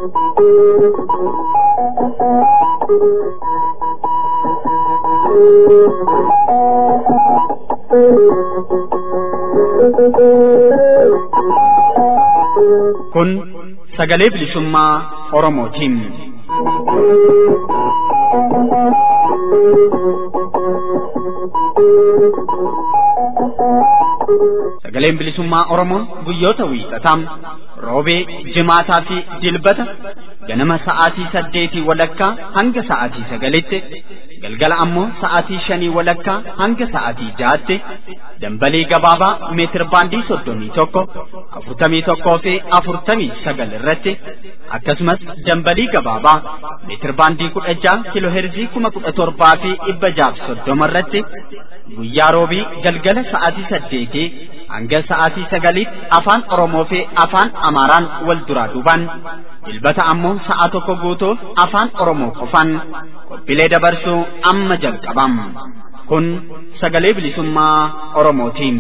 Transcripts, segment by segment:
Kun sagalee bilisummaa Oromootiin. Sagaleen bilisummaa Oromoo guyyoota wiixataa roobee, jimaataa fi dilbata ganama sa'aatii saddeetii walakkaa hanga sa'aatii sagalitti galgala ammoo sa'aatii shanii walakkaa hanga sa'aatii ja'aatti dambalii gabaabaa meetir baandii soddomii tokko afurtamii tokkoo fi afurtamii sagal irratti akkasumas dambalii gabaabaa meetir baandii kudha ja'a kiloo heerzii kuma kudha torbaa fi dhibba jaaf soddoma irratti guyyaa roobii galgala sa'aatii saddeetii hanga sa'aatii sagaliitti afaan Oromoo fi afaan Amaaraan wal duraa duubaan dilbata ammoo sa'a tokko guutuuf afaan Oromoo qofaan qophiilee dabarsuu amma jalqabam. Kun sagalee bilisummaa Oromootiin.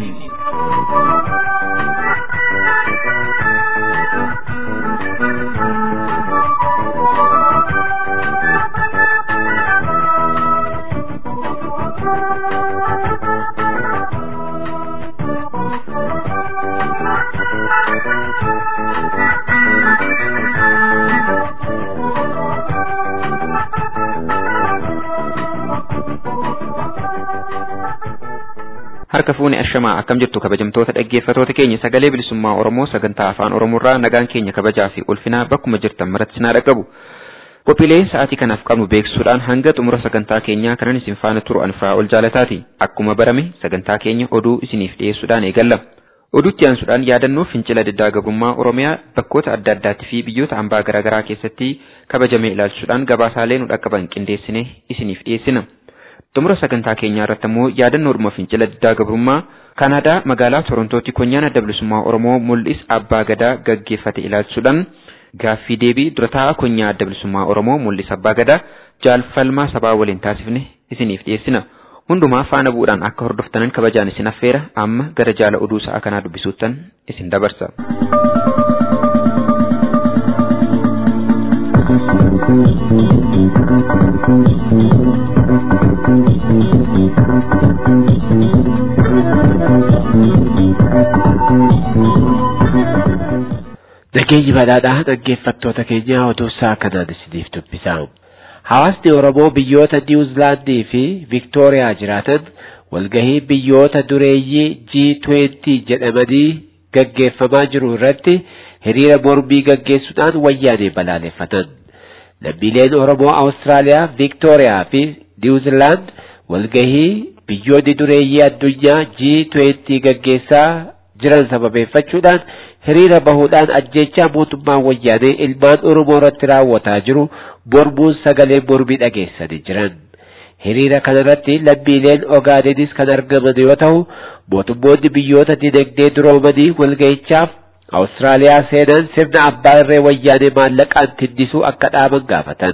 Harka fuuni ashamaa akkam jirtu kabajamtoota dhaggeeffatoota keenya sagalee bilisummaa Oromoo sagantaa afaan Oromoorraa nagaan keenya kabajaa fi ulfinaa bakkuma jirtan maratti sinaa dhaqabu. Qophiilee sa'aatii kanaaf qabnu beeksisuudhaan hanga xumura sagantaa keenyaa kanan isin faana turu anfaa ol jaalataati. Akkuma barame sagantaa keenya oduu isiniif dhiyeessuudhaan eegalla. Oduutti aansuudhaan yaadannoo fincila diddaa gabrummaa Oromiyaa bakkoota adda addaatti fi biyyoota hambaa garaagaraa keessatti kabajamee ilaalchisuudhaan gabaasaalee nu dhaqqaban qindeessine isiniif dhiyeessina. Xumura sagantaa keenyaa irratti immoo yaadannoodhuma fincila diddaa gabrummaa Kanaadaa magaalaa Torontootti konyaan adda bilisummaa Oromoo mul'is abbaa gadaa gaggeeffate ilaalchisuudhaan gaaffii deebii durataa konyaa adda bilisummaa Oromoo mul'is abbaa gadaa jaalfalmaa sabaa waliin taasifne isiniif dhiyeessina. Hundumaa faana bu'uudhaan akka hordoftanan kabajaan isin affeera amma gara jaala oduu sa'a kanaa dubbisuuttan isin dabarsa. Nageenyi badhaadhaa dhaggeeffattoota keenya oduu sa'a kanaan isiniif dubbisa. Hawaasni Oromoo biyyoota Niwuzilaandii fi Viktooriyaa jiraatan walgahii biyyoota dureeyyii G20 jedhamanii gaggeeffamaa jiru irratti hiriira mormii gaggeessuudhaan wayyaanee balaaleffatan. Lammiileen Oromoo Awustiraaliyaa, Viktooriyaa fi Niwuzilaand walgahii biyyoonni dureeyyii addunyaa G20 gaggeessaa jiran sababeeffachuudhaan hiriira bahuudhaan ajjechaa mootummaan wayyaanee ilmaan Oromoo irratti raawwataa jiru mormuun sagalee mormii dhageessanii jiran. Hiriira kanarratti lammiileen Ogaadenis kan argaman yoo ta'u, mootummoonni biyyoota dinagdee duroomanii walga'ichaaf Awustiraaliyaa seenan sirna abbaa irree wayyaanee maallaqaan tindisuu akka dhaaban gaafatan.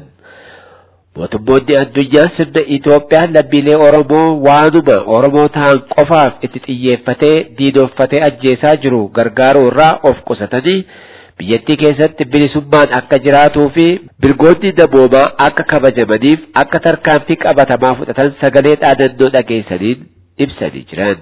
Mootummoonni addunyaa sirna Itoophiyaa lammiilee Oromoo waanuma Oromoo ta'an qofaaf itti xiyyeeffatee diinoffatee ajjeesaa jiru gargaaruu irraa of qusatanii biyyattii keessatti bilisummaan akka jiraatuu fi mirgoonni namoomaa akka kabajamaniif akka tarkaanfii qabatamaa fudhatan sagalee dhaadannoo dhageessaniin ibsanii jiran.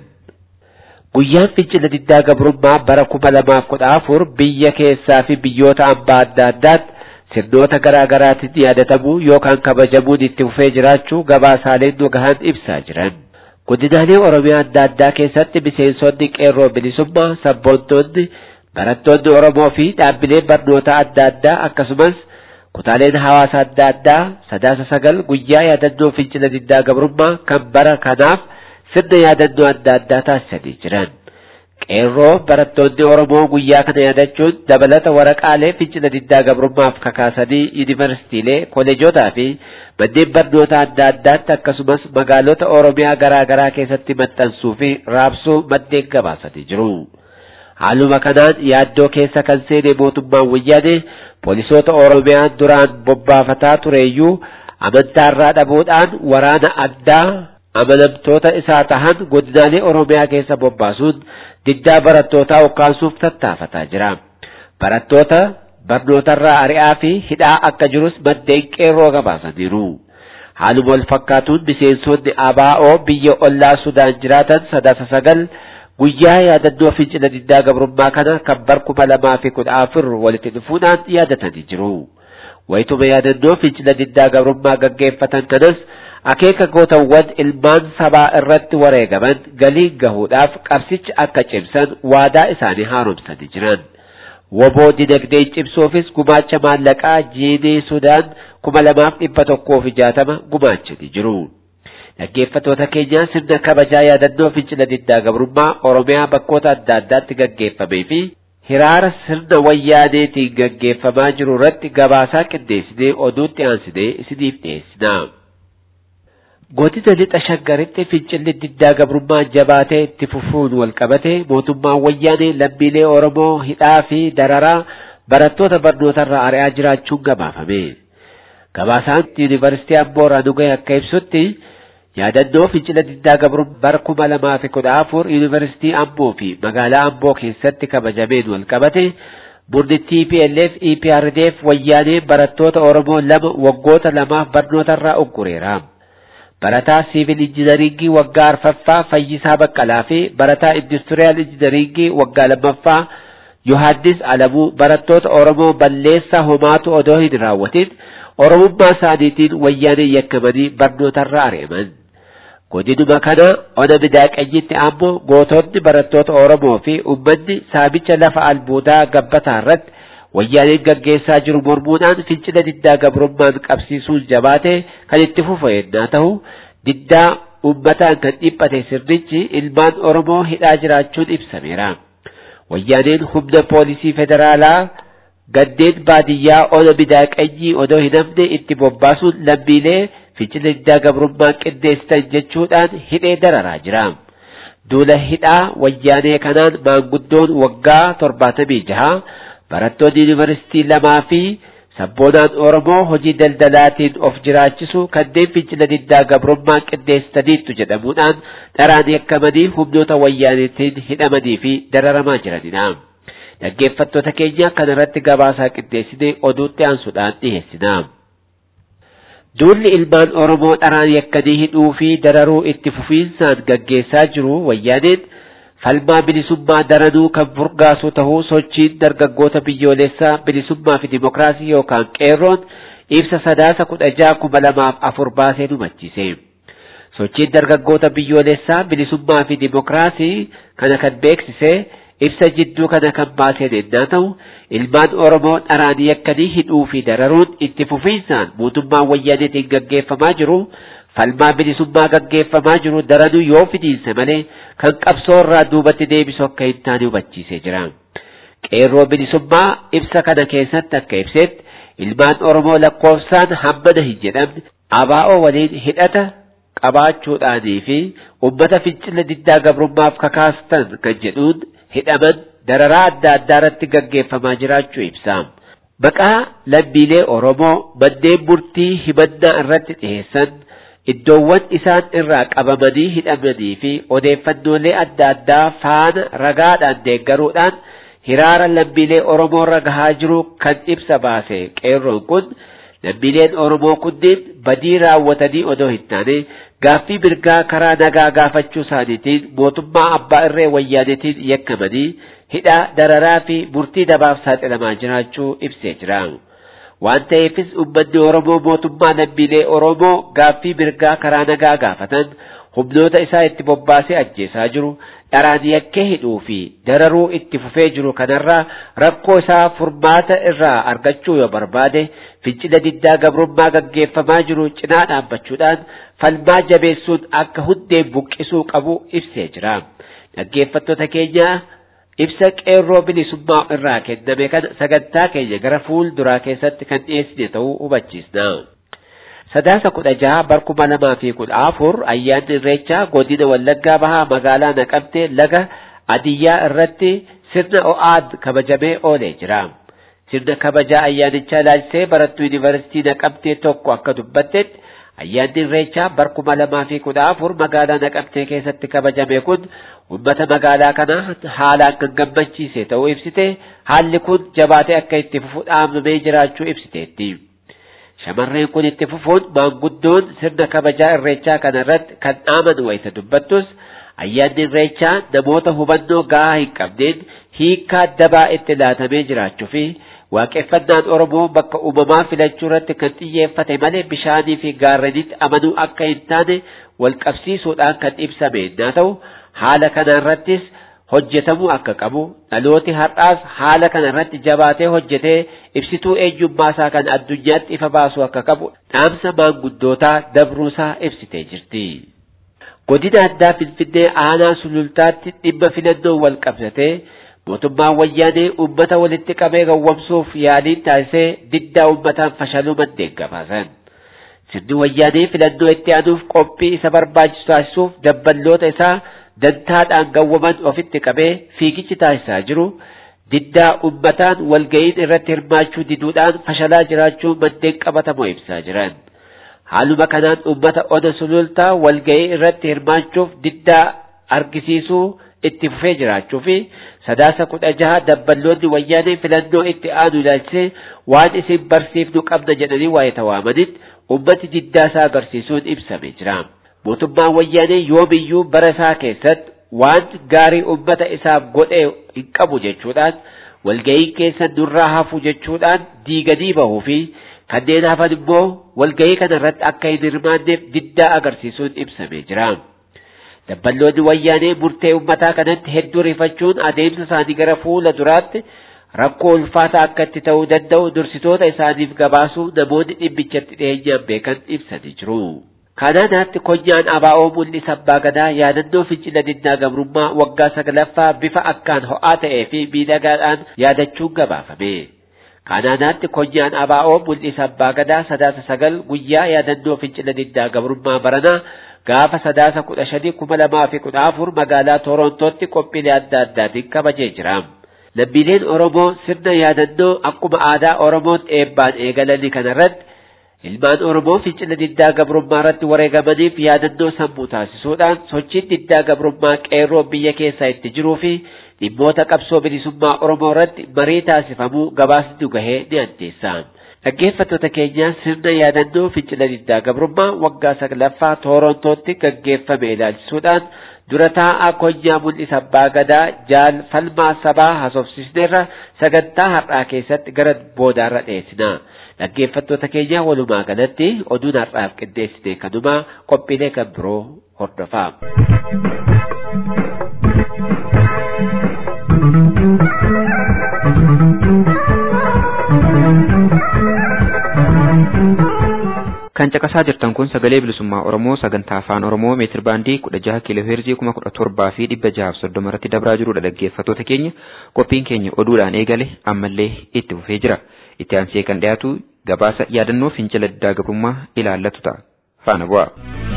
Guyyaan fincila diddaa gabrummaa bara kuma lamaaf kudha afur biyya keessaa fi biyyoota hambaa adda addaatti sirnoota garaa garaatiin yaadatamu yookaan kabajamuun itti fufee jiraachuu gabaasaaleen nu gahan ibsaa jiran. Godinaalee Oromiyaa adda addaa keessatti miseensonni qeerroo bilisummaa, sabboontoonni, barattoonni Oromoo fi dhaabbileen barnoota adda addaa akkasumas kutaaleen hawaasa adda addaa sadaasa sagal guyyaa yaadannoo fincila diddaa gabrummaa kan bara kanaaf sirna yaadannoo adda addaa taasisanii jiran. Qeerroo barattoonni Oromoo guyyaa kana yaadachuun dabalata waraqaalee fincila diddaa gabrummaaf kakaasanii yuunivarsiitiilee, kolleejotaa fi manneen barnoota adda addaatti akkasumas magaalota Oromiyaa garaa garaa keessatti maxxansuu fi raabsuu maddeen gabaasanii jiru. Haaluma kanaan yaaddoo keessa kan seene mootummaan wayyaanee poolisoota Oromiyaa duraan bobbaafataa tureeyyuu amantaarraa dhabuudhaan waraana addaa amanamtoota isaa tahan godinaalee Oromiyaa keessa bobbaasuun diddaa barattootaa ukkaansuuf tattaafataa jira. Barattoota barnootarraa ari'aa fi hidhaa akka jirus maddeen qeerroo gabaasaniiru. Haaluma wal fakkaatuun miseensonni ABO biyya ollaa Sudaan jiraatan sadaasa sagal guyyaa yaadannoo fincila diddaa gabrummaa kana kan bar kuma lamaa fi kudha afur walitti dhufuudhaan yaadatanii jiru. Wayituma yaadannoo fincila diddaa gabrummaa gaggeeffatan kanas akeeka gootawwan ilmaan sabaa irratti wareegaman galiin gahuudhaaf qabsicha akka cimsan waadaa isaanii haaromsanii jiran. Woboo dinagdee cimsuufis gumaacha maallaqaa jiinii Sudaan kuma lamaaf dhibba tokkoo fi jaatama gumaachanii jiru. Dhaggeeffattoota keenya sirna kabajaa yaadannoo fincila diddaa gabrummaa Oromiyaa bakkoota adda addaatti gaggeeffamee fi hiraara sirna wayyaaneetiin gaggeeffamaa jiru irratti gabaasaa qindeessinee oduutti aansinee isiniif dhiyeessina. Godina lixa shaggaritti fincilli diddaa gabrummaa jabaatee itti fufuun wal qabate mootummaan wayyaanee lammiilee Oromoo hidhaa fi dararaa barattoota barnootarraa ari'aa jiraachuun gabaafame. Gabaasaan Yuunivarsiitii Amboo Raanugee akka ibsutti yaadannoo fincila diddaa gabrummaa bara kuma lamaa fi kudha afur Yuunivarsiitii Amboo fi magaalaa Amboo keessatti kabajameen wal qabate murni TPLF EPRDF wayyaanee barattoota Oromoo lama waggoota lamaaf barnootarraa uggureera. Barataa siivil injinariingii waggaa arfaffaa Fayyisaa Baqqalaa fi barataa industiriyaal injinariingii waggaa lammaffaa Yohaannis Alamuu barattoota Oromoo balleessaa homaatu odoo hin raawwatin Oromummaa isaaniitiin wayyaanee yakkamanii barnootarraa ari'aman. Godinuma kana ona midaaqanyitti ammoo gootonni barattoota Oromoo fi uummanni saamicha lafa albuudaa gabbataa irratti wayyaaneen gaggeessaa jiru mormuudhaan fincila diddaa gabrummaan qabsiisuun jabaate kan itti fufa yennaa ta'u diddaa uummataan kan dhiphate sirnichi ilmaan Oromoo hidhaa jiraachuun ibsameera. Wayyaaneen humna poolisii federaalaa gandeen baadiyyaa ona midaaqanyii odoo hin hafne itti bobbaasuun lammiilee fincila diddaa gabrummaa qindeessitan jechuudhaan hidhee dararaa jira. Duula hidhaa wayyaanee kanaan maanguddoon waggaa torbaatamii jaha barattoonni yuunivarsiitii lamaa fi sabboonaan Oromoo hojii daldalaatiin of jiraachisu kanneen fincila diddaa gabrummaa qindeessitaniittu jedhamuudhaan dharaan yakkamanii humnoota wayyaaneetiin hidhamanii fi dararamaa jiranidha. Dhaggeeffattoota keenya kana irratti gabaasaa qindeessinee oduutti aansuudhaan dhiyeessina. Duulli ilmaan Oromoo dharaan yakkanii hidhuu fi dararuu itti fufiinsaan gaggeessaa jiru wayyaaneen falmaa bilisummaa daranuu kan furgaasu ta'uu sochiin dargaggoota biyyoolessaa bilisummaa fi dimokiraasii yookaan qeerroon ibsa sadaasa kudha jaha kuma lamaaf afur baasee hubachiise. Sochiin dargaggoota biyyoolessaa bilisummaa fi dimokiraasii kana kan beeksise ibsa jidduu kana kan baaseen ennaa ta'u ilmaan Oromoo dharaan yakkanii hidhuu fi dararuun itti fufiinsaan mootummaa wayyaaneetiin gaggeeffamaa jiru falmaa bilisummaa gaggeeffamaa jiru daranuu yoo fidiinse malee kan qabsoo irraa duubatti deebisu akka hin taane hubachiisee jira. Qeerroo bilisummaa ibsa kana keessatti akka ibsetti ilmaan Oromoo lakkoofsaan hammana hin jedhamne abaa'oo waliin hidhata qabaachuudhaanii fi uummata fincila diddaa gabrummaaf kakaastan kan jedhuun hidhaman dararaa adda addaa irratti gaggeeffamaa jiraachuu ibsa. Maqaa lammiilee Oromoo manneen murtii himannaa irratti dhiheessan iddoowwan isaan irraa qabamanii hidhamanii fi odeeffannoolee adda addaa faana ragaadhaan deeggaruudhaan hiraara lammiilee Oromoo irra gahaa jiru kan ibsa baase qeerroon kun lammiileen Oromoo kunneen badii raawwatanii odoo hin taane gaaffii mirgaa karaa nagaa gaafachuu isaaniitiin mootummaa abbaa irree wayyaaneetiin yakkamanii hidhaa dararaa fi murtii dabaaf saaxilamaa jiraachuu ibsee jira. Waan ta'eefis uummanni Oromoo mootummaa lammiilee Oromoo gaaffii mirgaa karaa nagaa gaafatan humnoota isaa itti bobbaasee ajjeesaa jiru dharaan yakkee hidhuu fi dararuu itti fufee jiru kanarraa rakkoo isaa furmaata irraa argachuu yoo barbaade fincila diddaa gabrummaa gaggeeffamaa jiru cinaa dhaabbachuudhaan falmaa jabeessuun akka hundeen buqqisuu qabu ibsee jira. Dhaggeeffattoota keenya ibsa qeerroo bilisummaa irraa kenname kana sagantaa keenya gara fuulduraa keessatti kan dhiyeessine ta'uu hubachiisna. Sadaasa kudha jaha bar kuma lamaa fi kudha afur ayyaanni irreechaa godina Wallaggaa Bahaa magaalaa Naqamtee laga Adiyyaa irratti sirna o'aad kabajamee oolee jira. Sirna kabajaa ayyaanichaa ilaalchisee barattuu yuunivarsiitii Naqamtee tokko akka dubbattetti Ayyaanni Irreechaa bara kuma lamaa fi kudha afur magaalaa Naqamtee keessatti kabajame kun uummata magaalaa kanaa haalaan kan gammachiise ta'uu ibsite haalli kun jabaatee akka itti fufu dhaamamee jiraachuu ibsiteetti. Shamarreen kun itti fufuun maanguddoon sirna kabajaa Irreechaa kana irratti kan dhaaman wayita dubbattus ayyaanni Irreechaa namoota hubannoo gahaa hin qabneen hiikaa dabaa itti laatamee jiraachuu fi waaqeffannaan Oromoo bakka uumamaa filachuu irratti kan xiyyeeffate malee bishaanii fi gaarrenitti amanuu akka hin taane wal qabsiisuudhaan kan ibsame yoo ta'u haala kana irrattis hojjetamuu akka qabu dhalooti har'aas haala kana irratti jabaatee hojjetee ibsituu eenyummaa isaa kan addunyaatti ifa baasuu akka qabu dhaamsa maanguddootaa dabruusaa ibsitee jirti. Godina addaa Finfinnee aanaa sulultaatti dhimma filannoo wal qabsatee mootummaan wayyaanee uummata walitti qabee gowwomsuuf yaaliin taasisee diddaa uummataan fashaluu maddeen gabaasan. Sirni wayyaanee filannoo itti aanuuf qophii isa barbaachisu taasisuuf dabballoota isaa dantaadhaan gawwaman ofitti qabee fiigichi taasisaa jiru diddaa uummataan walga'iin irratti hirmaachuu diduudhaan fashalaa jiraachuu maddeen qabatamoo ibsaa jiran. Haaluma kanaan uummata ona sulultaa walga'ii irratti hirmaachuuf diddaa argisiisuu itti fufee jiraachuu fi sadaasa kudha jaha dabballoonni wayyaanee filannoo itti aanu ilaalchisee waan isin barsiifnu qabna jedhanii waa'ee tawaamanitti ummati diddaa isaa agarsiisuun ibsamee jira. Mootummaan wayyaanee yoomiyyuu bara isaa keessatti waan gaarii ummata isaaf godhee hin qabu jechuudhaan walga'ii keessa nurraa hafu jechuudhaan diiganii bahuu fi kanneen hafan immoo walga'ii kana irratti akka hin hirmaanneef diddaa agarsiisuun ibsamee jira. Dabballoonni wayyaanee murtee ummataa kanatti hedduu rifachuun adeemsa isaanii gara fuula duraatti rakkoo ulfaataa akka itti ta'uu danda'u dursitoota isaaniif gabaasuu namoonni dhimmichatti dhiyeenyaan beekan ibsanii jiru. Kanaanaatti konyaan abaa'oo mul'isa abbaa gadaa yaadannoo fincila diddaa gabrummaa waggaa saglaffaa bifa akkaan ho'aa ta'ee fi miidhagaadhaan yaadachuun gabaafame. Kanaanaatti konyaan abaa'oo mul'isa abbaa gadaa sadaasa sagal guyyaa yaadannoo fincila diddaa gabrummaa baranaa gaafa sadaasa kudha shanii kuma lamaa fi kudha afur magaalaa Torontootti qophiilee adda addaatiin kabajee jira. Lammiileen Oromoo sirna yaadannoo akkuma aadaa Oromootti eebbaan eegalanii kanarratti ilmaan Oromoo fincila diddaa gabrummaa irratti wareegamaniif yaadannoo sammuu taasisuudhaan sochiin diddaa gabrummaa qeerroo biyya keessaa itti jiruu fi dhimmoota qabsoo bilisummaa Oromoo irratti marii taasifamuu gabaasni gahee ni addeessa. Dhaggeeffattoota keenya sirna yaadannoo fincila diddaa gabrummaa waggaa saglaffaa Torontootti gaggeeffame ilaalchisuudhaan dura taa'aa konyaa mul'isa abbaa gadaa jaal falmaa sabaa haasofsiisneerra sagantaa har'aa keessatti gara boodaarra dhiyeessina. Dhaggeeffattoota keenya walumaa galatti oduun har'aaf qindeessine kanuma qophiilee kan biroo hordofaa. Kan caqasaa jirtan kun sagalee bilisummaa Oromoo sagantaa afaan Oromoo meetir baandii kudha jaha kiiloo heerzii kuma kudha torbaa fi dhibba jahaaf soddoma irratti dabraa jirudha dhaggeeffattoota keenya qophiin keenya oduudhaan eegale ammallee itti fufee jira itti aansee kan dhiyaatu gabaasa yaadannoo fincila diddaa gabrummaa ilaallatu ta'a faana bu'a.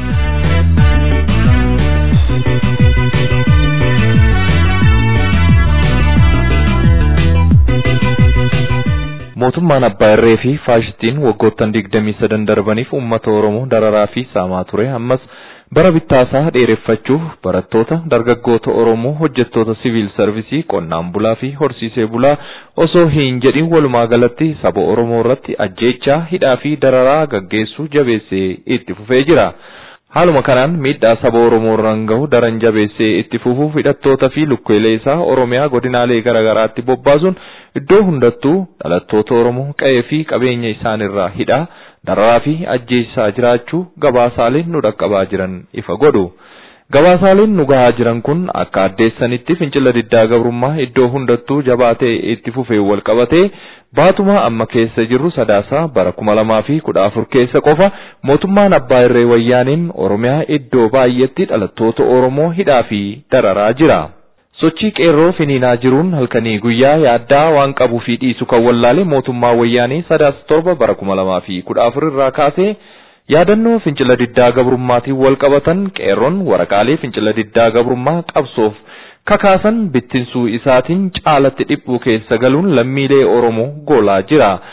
mootummaan abbaa irree fi faashistiin waggoottan digdamii sadan darbaniif uummata oromoo dararaa fi saamaa ture ammas bara bittaasaa dheereffachuuf barattoota dargaggoota oromoo hojjettoota siviil sarvisii qonnaan bulaa fi horsiisee bulaa osoo hin jedhin walumaa galatti saba oromoo irratti ajjeechaa hidhaa fi dararaa gaggeessuu jabeessee itti fufee jira. Haaluma kanaan miidhaa saba Oromoo irraan gahu daran jabeessee itti fufuuf hidhattoota fi lukkeelee isaa Oromiyaa godinaalee garaagaraatti bobbaasuun iddoo hundattuu dhalattoota Oromoo qe'ee fi qabeenya isaanirraa hidhaa dararaa fi ajjeessaa jiraachuu gabaasaaleen nu dhaqqabaa jiran ifa godhu. Gabaasaaleen nu gahaa jiran kun akka addeessanitti fincila diddaa gabrummaa iddoo hundattuu jabaatee itti fufee wal qabatee baatuma amma keessa jirru sadaasaa bara kuma lamaa fi kudha afur keessa qofa mootummaan abbaa irree wayyaaniin oromiyaa iddoo baay'eetti dhalattoota oromoo hidhaa fi dararaa jira. Sochii qeerroo finiinaa jiruun halkanii guyyaa yaaddaa waan qabuu fi dhiisu kan wallaale mootummaa wayyaanii sadaasa torba bara kuma lamaa fi kudha afur irraa kaasee yaadannoo fincila diddaa gabrummaatiin wal qabatan qeerroon waraqaalee fincila diddaa gabrummaa qabsoof kakaasan bittinsuu isaatiin caalatti dhiphuu keessa galuun lammiilee Oromoo goolaa jira.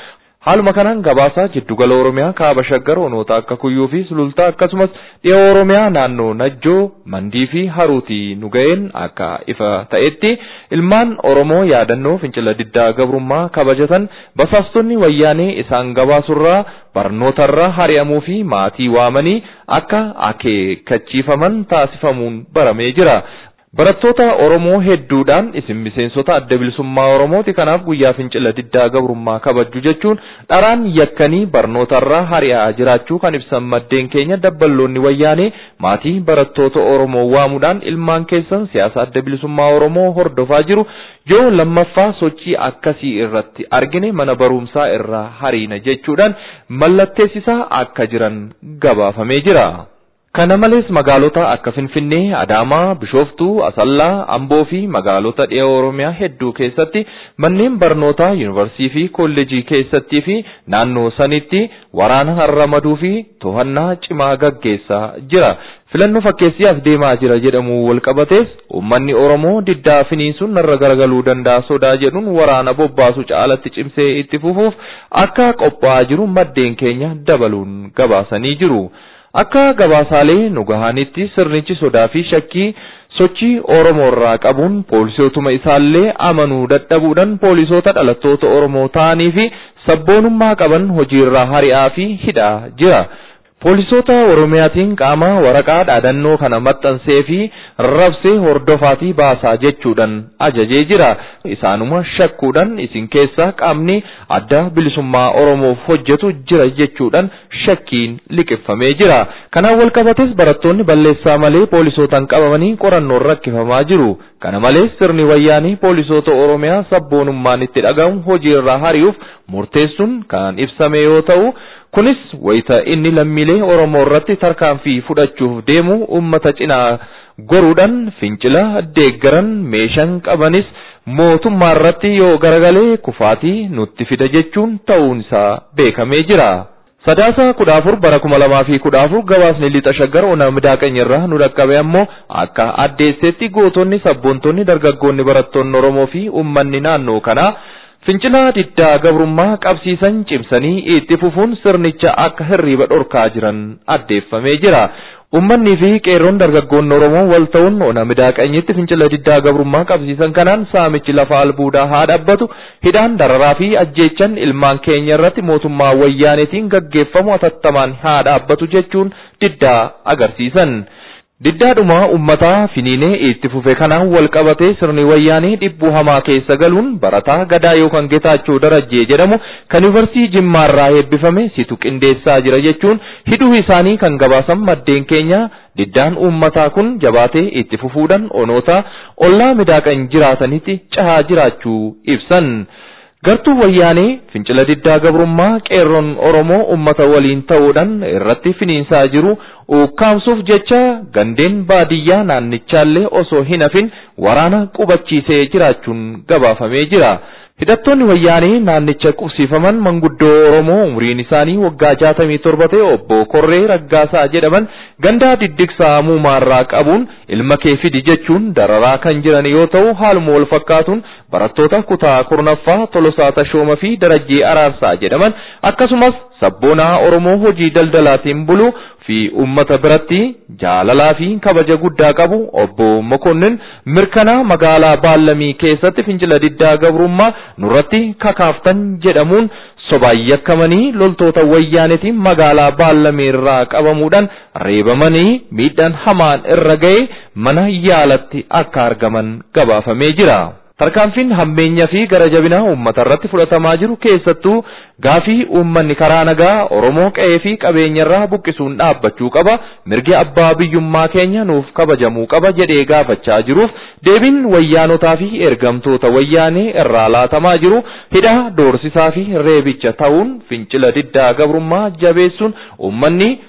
Haaluma kanaan gabaasaa jiddugala Oromiyaa kaaba shaggar onoota akka kuyyuu fi sulultaa akkasumas dhiha Oromiyaa naannoo Najjoo, Mandii fi Haruutii nu ga'een akka ifa ta'etti ilmaan Oromoo yaadannoo fincila diddaa gabrummaa kabajatan basaastonni wayyaanee isaan gabaasurraa barnootarraa hari'amuu fi maatii waamanii akka akeekkachiifaman taasifamuun baramee jira. Barattoota Oromoo hedduudhaan isin miseensota adda bilisummaa Oromooti kanaaf guyyaa fincila diddaa gabrummaa kabajju jechuun dharaan yakkanii barnootarraa hari'aa jiraachuu kan ibsan maddeen keenya dabballoonni wayyaanee maatii barattoota Oromoo waamuudhaan ilmaan keessan siyaasa adda bilisummaa Oromoo hordofaa jiru yoo lammaffaa sochii akkasii irratti argine mana barumsaa irraa hariina jechuudhaan mallatteessisaa akka jiran gabaafamee jira. Kana malees magaalota akka Finfinnee, Adaamaa, Bishooftuu, Asallaa, Amboo fi magaalota dhiha Oromiyaa hedduu keessatti manneen barnootaa yuunivarsiitii fi kolleejii keessattii fi naannoo sanitti waraana ramaduu fi to'annaa cimaa gaggeessaa jira. Filannoo fakkeessiyaaf deemaa jira jedhamu walqabatees uummanni Oromoo diddaa finiinsuun narra garagaluu danda'a sodaa jedhuun waraana bobbaasu caalatti cimsee itti fufuuf akka qophaa'aa jiru maddeen keenya dabaluun gabaasanii jiru. Akka gabaasaalee nu gahanitti sirnichi sodaa fi shakkii sochii Oromoo irraa qabuun poolisootuma isaallee amanuu dadhabuudhaan poolisoota dhalattoota Oromoo ta'anii fi sabboonummaa qaban hojiirraa hari'aa fi hidhaa jira. Poolisoota Oromiyaatiin qaama waraqaa dhaadannoo kana maxxansee fi rabsee hordofaatii baasaa jechuudhaan ajajee jira. Isaanuma shakkuudhaan isin keessaa qaamni adda bilisummaa Oromoof hojjetu jira jechuudhaan shakkiin liqeeffamee jira. Kanaan walqabates barattoonni balleessaa malee poolisootaan qabamanii qorannoon rakkifamaa jiru. Kana malees sirni wayyaanii poolisoota Oromiyaa sabboonummaan itti dhagahamu hojiirraa hari'uuf murteessuun kan ibsame yoo ta'u, kunis wayita inni lammiilee Oromoo irratti tarkaanfii fudhachuuf deemu uummata cinaa goruudhaan fincila deeggaran meeshaan qabanis mootummaa irratti yoo garagalee kufaatii nutti fida jechuun ta'uun isaa beekamee jira. Sadaasa kudha afur bara kuma lamaa fi kudha afur gabaasni lixa shaggar ona midaaqanya irraa nu dhaqqabe ammoo akka addeessetti gootonni sabboontonni dargaggoonni barattoonni Oromoo fi uummanni naannoo kanaa fincila diddaa gabrummaa qabsiisan cimsanii itti fufuun sirnicha akka hirriba dhorkaa jiran addeeffamee jira. Ummannii fi qeerroon dargaggoonni Oromoo wal ta'uun ona midaaqanyitti fincila diddaa gabrummaa qabsiisan kanaan saamichi lafa albuudaa haa dhaabbatu hidhaan dararaa fi ajjeechan ilmaan keenya irratti mootummaa wayyaaneetiin gaggeeffamu atattamaan haa dhaabbatu jechuun diddaa agarsiisan. Diddaadhuma ummataa finiinee itti fufe kanaan wal qabatee sirni wayyaanii dhibbuu hamaa keessa galuun barataa gadaa yookaan getaachoo darajjee jedhamu kan yuunivarsiitii jimmaarraa eebbifame situ qindeessaa jira jechuun hidhuu isaanii kan gabaasan maddeen keenya diddaan ummataa kun jabaatee itti fufuudhaan onoota ollaa midaaqan jiraatanitti cahaa jiraachuu ibsan. Gartuu wayyaanee fincila diddaa gabrummaa qeerroon Oromoo ummata waliin ta'uudhaan irratti finiinsaa jiru ukkaamsuuf jecha gandeen baadiyyaa naannichaallee osoo hin hafin waraana qubachiisee jiraachuun gabaafamee jira. Hidhattoonni wayyaanii naannicha qubsiifaman manguddoo Oromoo umriin isaanii waggaa jaatamii torba ta'e obbo Korree Raggaasaa jedhaman gandaa diddigsaa muumaarraa qabuun ilma kee fidi jechuun dararaa kan jiran yoo ta'u haaluma wal fakkaatuun barattoota kutaa kurnaffaa Tolosaa Tashooma fi Darajjee Araarsaa jedhaman akkasumas sabboonaa Oromoo hojii daldalaatiin bulu fi ummata biratti jaalalaa fi kabaja guddaa qabu obbo Mokonnin mirkanaa magaalaa Baallamii keessatti fincila diddaa gabrummaa nurratti kakaaftan jedhamuun sobaan yakkamanii loltoota wayyaanetiin magaalaa Baallamii irraa qabamuudhaan reebamanii miidhaan hamaan irra ga'e mana yaalatti akka argaman gabaafamee jira. Tarkaanfiin hammeenyaa fi gara jabinaa uummata irratti fudhatamaa jiru keessattuu gaafii uummanni karaa nagaa Oromoo qe'ee fi qabeenya irraa buqqisuun dhaabbachuu qaba mirgi abbaa biyyummaa keenya nuuf kabajamuu qaba jedhee gaafachaa jiruuf deebiin wayyaanotaa fi ergamtoota wayyaanee irraa laatamaa jiru hidhaa doorsisaa fi reebicha ta'uun fincila diddaa gabrummaa jabeessuun uummanni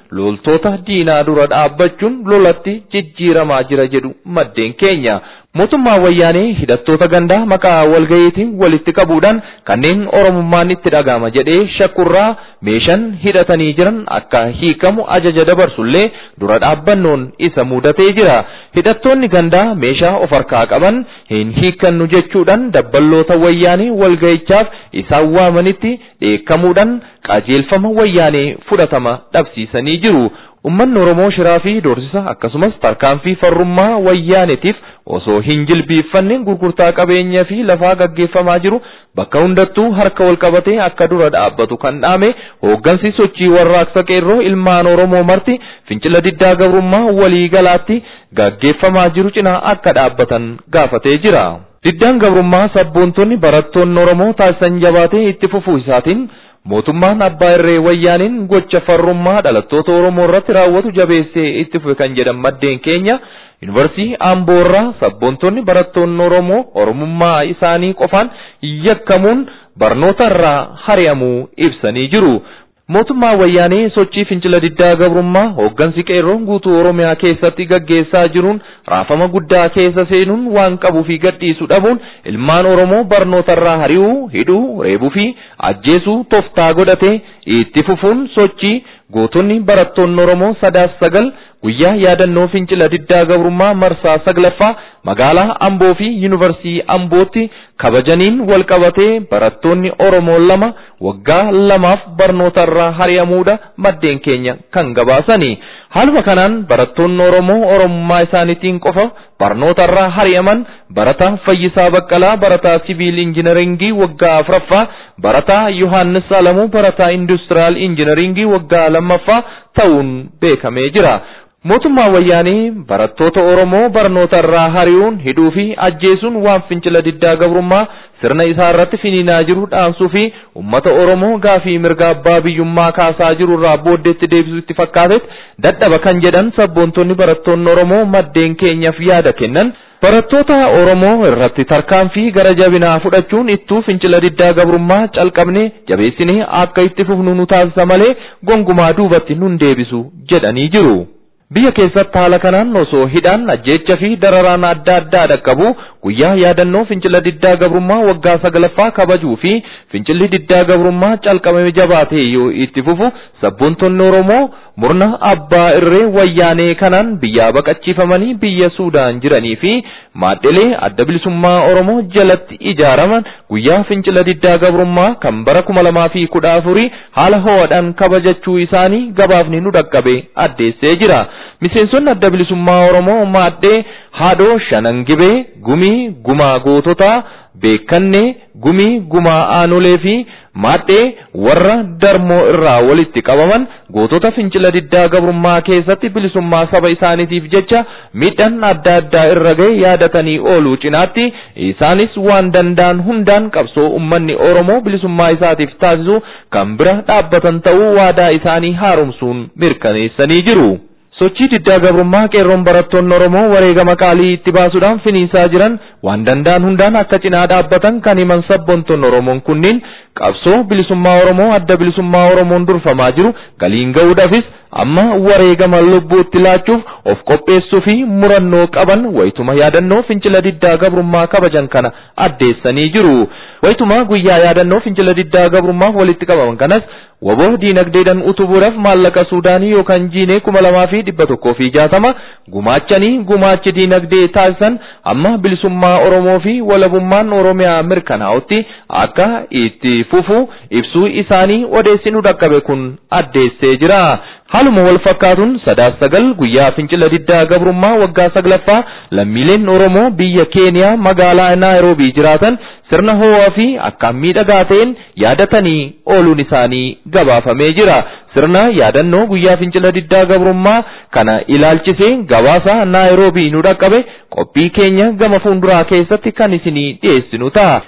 loltoota diinaa dura dhaabbachuun lolatti jijjiiramaa jira jedhu maddeen keenya. mootummaa wayyaanee hidhattoota gandaa maqaa walgayiitiin walitti qabuudhaan kanneen oromummaan itti dhaga'ama jedhee shakkurraa meeshaan hidhatanii jiran akka hiikamu ajaja dabarsullee dura dhaabbannoon isa mudatee jira hidhattoonni gandaa meeshaa of harkaa qaban hin hiikannu jechuudhaan dabballoota wayyaanee walgayichaaf isaan waamanitti dheekkamuudhaan qajeelfama wayyaanee fudhatama dhabsiisanii jiru. Uummanni Oromoo shiraa fi doorsisa akkasumas tarkaanfii farrummaa wayyaanetiif osoo hin jilbiiffanne gurgurtaa qabeenyaa fi lafaa gaggeeffamaa jiru bakka hundattuu harka wal qabatee akka dura dhaabbatu kan dhaame hooggansi sochii warraaqsa qeerroo ilmaan Oromoo marti fincila diddaa gabrummaa walii galaatti gaggeeffamaa jiru cinaa akka dhaabbatan gaafatee jira. Diddaan gabrummaa sabboontonni barattoonni Oromoo taasisan jabaatee itti fufuu isaatiin mootummaan abbaa irree wayyaaniin gocha farrummaa dhalattoota oromoo irratti raawwatu jabeessee itti fufe kan jedhan maddeen keenya yuunivarsiitii amboo irraa sabboontonni barattoonni oromoo oromummaa isaanii qofaan yakkamuun barnoota irraa hari'amuu ibsanii jiru. mootummaa wayyaanee sochii fincila diddaa gabrummaa hooggansi qeerroon guutuu oromiyaa keessatti gaggeessaa jiruun raafama guddaa keessa seenuun waan qabuu fi gadhiisuu dhabuun ilmaan oromoo barnootarraa hari'uu hidhuu reebuu fi ajjeesuu toftaa godhatee itti fufuun sochii gootonni barattoonni oromoo sadaaf sagal guyyaa yaadannoo fincila diddaa gabrummaa marsaa saglaffaa magaalaa amboo fi yuunivarsiitii ambootti kabajaniin wal qabatee barattoonni oromoo lama waggaa lamaaf barnootarraa hari'amuudha maddeen keenya kan gabaasani. Haaluma kanaan barattoonni Oromoo Oromummaa isaaniitiin qofa barnootarraa hari'aman barataa Fayyisaa Baqqalaa barataa Siviil Injiinaringii waggaa afuraffaa barataa Yohaannis Alamuu barataa Industiraal Injiinaringii waggaa lammaffaa ta'uun beekamee jira. Mootummaa wayyaanii barattoota Oromoo barnootarraa hari'uun hidhuu fi ajjeesuun waan fincila diddaa gabrummaa sirna isaa irratti finiinaa jiru dhaamsuu fi uummata Oromoo gaafii mirga abbaa biyyummaa kaasaa jiru irraa booddeetti deebisuu itti fakkaatetti dadhaba kan jedhan sabboontonni barattoonni Oromoo maddeen keenyaaf yaada kennan. Barattoota Oromoo irratti tarkaanfii gara jabinaa fudhachuun ittuu fincila diddaa gabrummaa calqabne jabeessinee akka itti fufnu nu taasisa malee gongumaa duubatti nun deebisu jedhanii jiru. Biyya keessatti haala kanaan osoo hidhaan ajjeecha fi dararaan adda addaa dhaqqabu guyyaa yaadannoo fincila diddaa gabrummaa waggaa saglaffaa kabajuu fi fincilli diddaa gabrummaa calqabame jabaatee yoo itti fufu sabboontonni Oromoo murna abbaa irree wayyaanee kanaan biyyaa baqachiifamanii biyya Suudaan jiranii fi maadhilee adda bilisummaa Oromoo jalatti ijaaraman guyyaa fincila diddaa gabrummaa kan bara kuma lamaa fi kudha afurii haala ho'aadhaan kabajachuu isaanii gabaafni nu dhaqqabe addeessee jira. Miseensonni adda bilisummaa Oromoo maaddee haadhoo shanangibee gumii gumaa goototaa beekannee gumii gumaa aanolee fi maaddee warra darmoo irraa walitti qabaman gootota fincila diddaa gabrummaa keessatti bilisummaa saba isaaniitiif jecha miidhaan adda addaa irra ga'e yaadatanii ooluu cinaatti isaanis waan danda'an hundaan qabsoo ummanni Oromoo bilisummaa isaatiif taasisu kan bira dhaabbatan ta'uu waadaa isaanii haaromsuun mirkaneessanii jiru. sochii diddaa gabrummaa qeerroon barattoonni Oromoo wareegama qaalii itti baasuudhaan finiinsaa jiran waan danda'an hundaan akka cinaa dhaabbatan kan himan sabboontonni Oromoon kunniin qabsoo bilisummaa Oromoo adda bilisummaa Oromoon durfamaa jiru galiin ga'uudhaafis amma wareegama lubbuutti laachuuf of qopheessuu fi murannoo qaban wayituma yaadannoo fincila diddaa gabrummaa kabajan kana addeessanii jiru. Wayituma guyyaa yaadannoo fincila diddaa gabrummaaf walitti qabaman kanas waboo diinagdeedhaan utubuudhaaf maallaqa Suudaanii yookaan jiinee kuma lamaa fi dhibba tokkoo fi jaatama gumaachanii gumaachi diinagdee taasisan amma bilisummaa Oromoo fi walabummaan Oromiyaa mirkanaa'utti akka itti fufu ibsuu isaanii odeessinu dhaqqabe kun addeessee jira. Haaluma wal fakkaatuun sadaaf sagal guyyaa fincila diddaa gabrummaa waggaa saglaffaa lammiileen Oromoo biyya Keeniyaa magaalaa Naayiroobii jiraatan sirna ho'aa fi akkaan miidhagaa ta'een yaadatanii ooluun isaanii gabaafamee jira. Sirna yaadannoo guyyaa fincila diddaa gabrummaa kana ilaalchisee gabaasa Naayiroobii nu dhaqqabe qophii keenya gama fuulduraa keessatti kan isinii dhiyeessinu ta'a.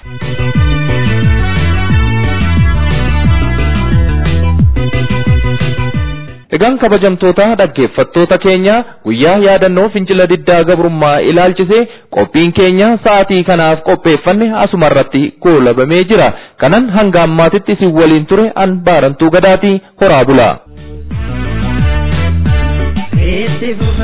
Egaan kabajamtoota dhaggeeffattoota keenya guyyaa yaadannoo fincila diddaa gabrummaa ilaalchisee qophiin keenya sa'aatii kanaaf qopheeffanne asuma irratti goolabamee jira. Kanan hanga ammaatitti isin waliin ture an baarantuu gadaatii horaa bulaa.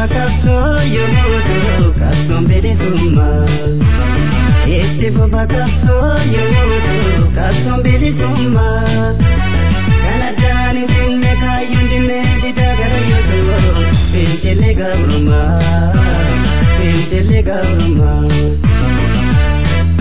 qabsoo yommuu ta'u qabsoon bilisummaa. Itti fufa qabsoo yommuu ta'u qabsoon bilisummaa. Kan addaan hin finne kaayyuun dinne didaa gara yoo ta'u fincilli gabrummaa. Fincilli gabrummaa.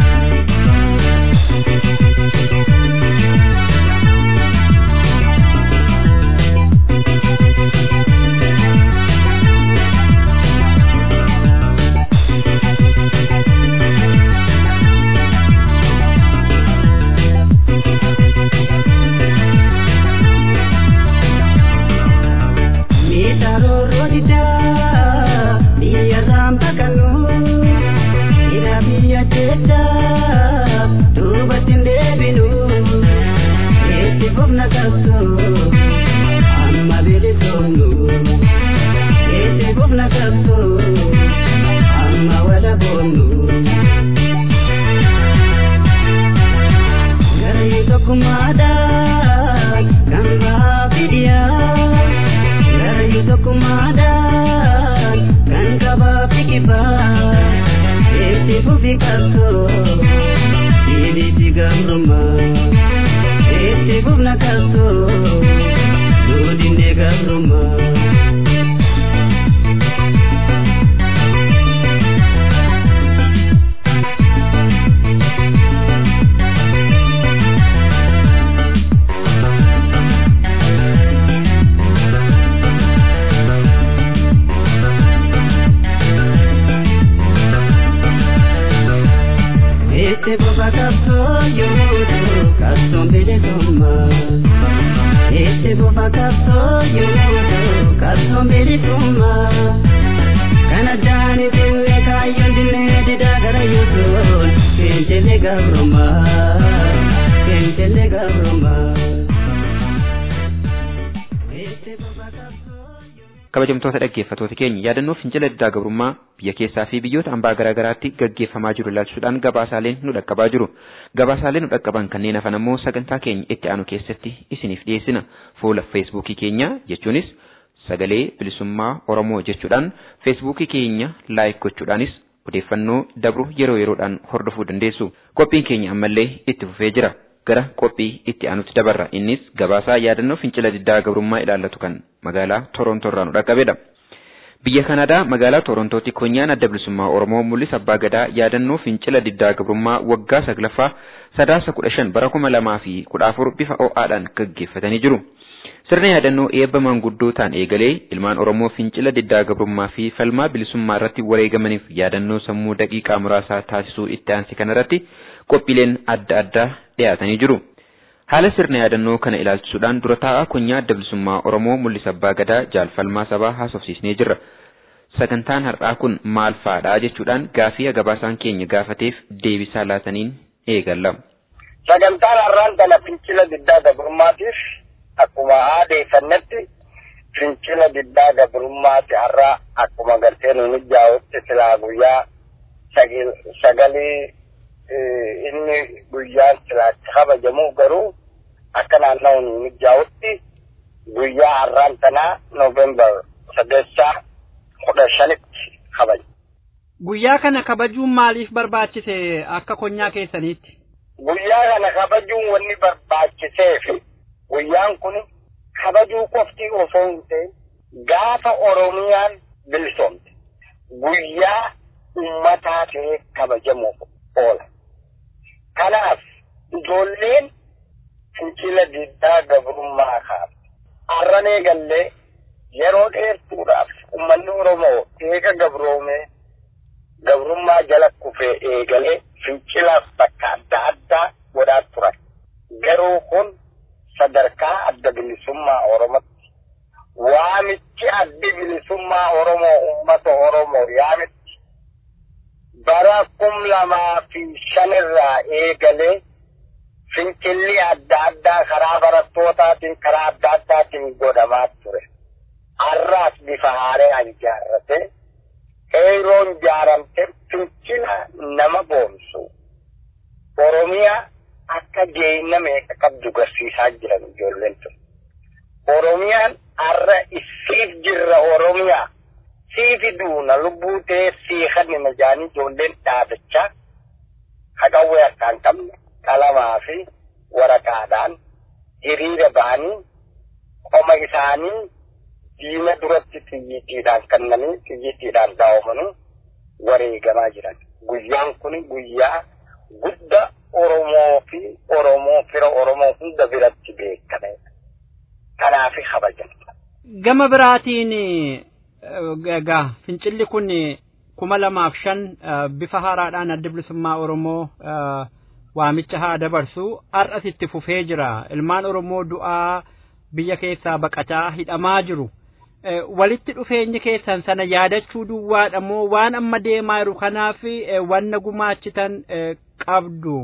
kabajamtoota dhaggeeffatoota keenya yaadannoo fincila diddaa gabrummaa biyya keessaa fi biyyoota ambaa garaa garaatti gaggeeffamaa jiru ilaalchisuudhaan gabaasaaleen nu dhaqqabaa jiru gabaasaaleen nu dhaqqaban kanneen hafan ammoo sagantaa keenya itti aanu keessatti isiniif dhiyeessina fuula feesbuukii keenya jechuunis sagalee bilisummaa oromoo jechuudhaan feesbuukii keenya laayik gochuudhaanis odeeffannoo dabru yeroo yeroodhaan hordofuu dandeessu qophiin keenya ammallee itti fufee jira gara qophii itti aanutti dabarra innis gabaasaa yaadannoo fincila diddaa gabrummaa ilaallatu kan magaalaa Torontoo irraa nu dhaqqabedha. Biyya Kanaadaa magaalaa Torontootti konyaan adda bilisummaa Oromoo mul'isa abbaa gadaa yaadannoo fincila diddaa gabrummaa waggaa saglaffaa sadaasa kudha shan bara kuma lamaa fi kudha afur bifa ho'aadhaan gaggeeffatanii jiru. Sirna yaadannoo eebba maanguddootaan eegalee ilmaan Oromoo fincila diddaa gabrummaa fi falmaa bilisummaa irratti wareegamaniif yaadannoo sammuu daqiiqaa muraasaa taasisuu itti aansi kanarratti qophiileen adda addaa dhiyaatanii jiru. Haala sirna yaadannoo kana ilaalchisuudhaan dura taa'aa konyaa adda bilisummaa Oromoo mul'isa abbaa gadaa jaalfalmaa sabaa haasofsiisnee jirra. Sagantaan har'aa kun maal fa'aadha jechuudhaan gaafii gabaasaan keenya gaafateef deebisaa laataniin eegalla. Sagantaan har'aan kana fincila diddaa gabrummaatiif akkuma aadeeffannetti fincila diddaa gabrummaati har'aa akkuma gartee nu mijaa'utti silaa guyyaa sagalee inni guyyaan silaatti kabajamu garuu akka naanna'u nu mijaa'utti guyyaa har'aan tanaa noovembar sadeessaa kudha shanitti kabaja. Guyyaa kana kabajuun maaliif barbaachise akka konyaa keessaniitti? Guyyaa kana kabajuun wanni barbaachiseef guyyaan kun kabajuu qofti osoo hin ta'in gaafa Oromiyaan bilisoomte guyyaa ummataa ta'ee kabajamuuf oola. Kanaaf ijoolleen fincila diddaa gabrummaa kaa'amu. Har'anee gallee yeroo dheertuudhaaf ummanni Oromoo eega gabroomee gabrummaa jala kufee eegalee fincilaaf bakka adda addaa godhaa turan. Garuu kun sadarkaa adda bilisummaa Oromootti waamichi addi bilisummaa Oromoo uummata Oromoo yaamitti bara kum lamaa fi shanirraa eegalee fincilli adda addaa karaa barattootaatiin karaa adda addaatiin godhamaa ture. Har'aas bifa haaraan ijaarrate qeeroon ijaaramte fincila nama boonsu. Oromiyaa akka geeyna meeqa qabdu garsiisaa jiran ijoolleen tun. Oromiyaan har'a isiif jirra Oromiyaa. Siif sifi duuna lubbuu ta'ee siiqanni na jaanii ijoolleen dhaabachaa haqawwee harkaan qabne qalamaa fi waraqaadhaan hiriira ba'anii qoma isaanii diina duratti xiyyiitiidhaan kennanii xiyyiitiidhaan daawwamanii wareegamaa jiran. Guyyaan kun guyyaa guddaa Oromoo fi Oromoo fira Oromoo hunda biratti beekamedha. Kanaaf kabajamta. Gama biraatiin egaa fincilli kun kuma lamaaf shan bifa haaraadhaan adda bilisummaa Oromoo waamicha haa dabarsu har'as itti fufee jira. Ilmaan Oromoo du'aa biyya keessaa baqataa hidhamaa jiru. walitti dhufeenyi keessan sana yaadachuu duwwaadha moo waan amma deemaa jiru kanaaf wanna gumaachitan qabdu.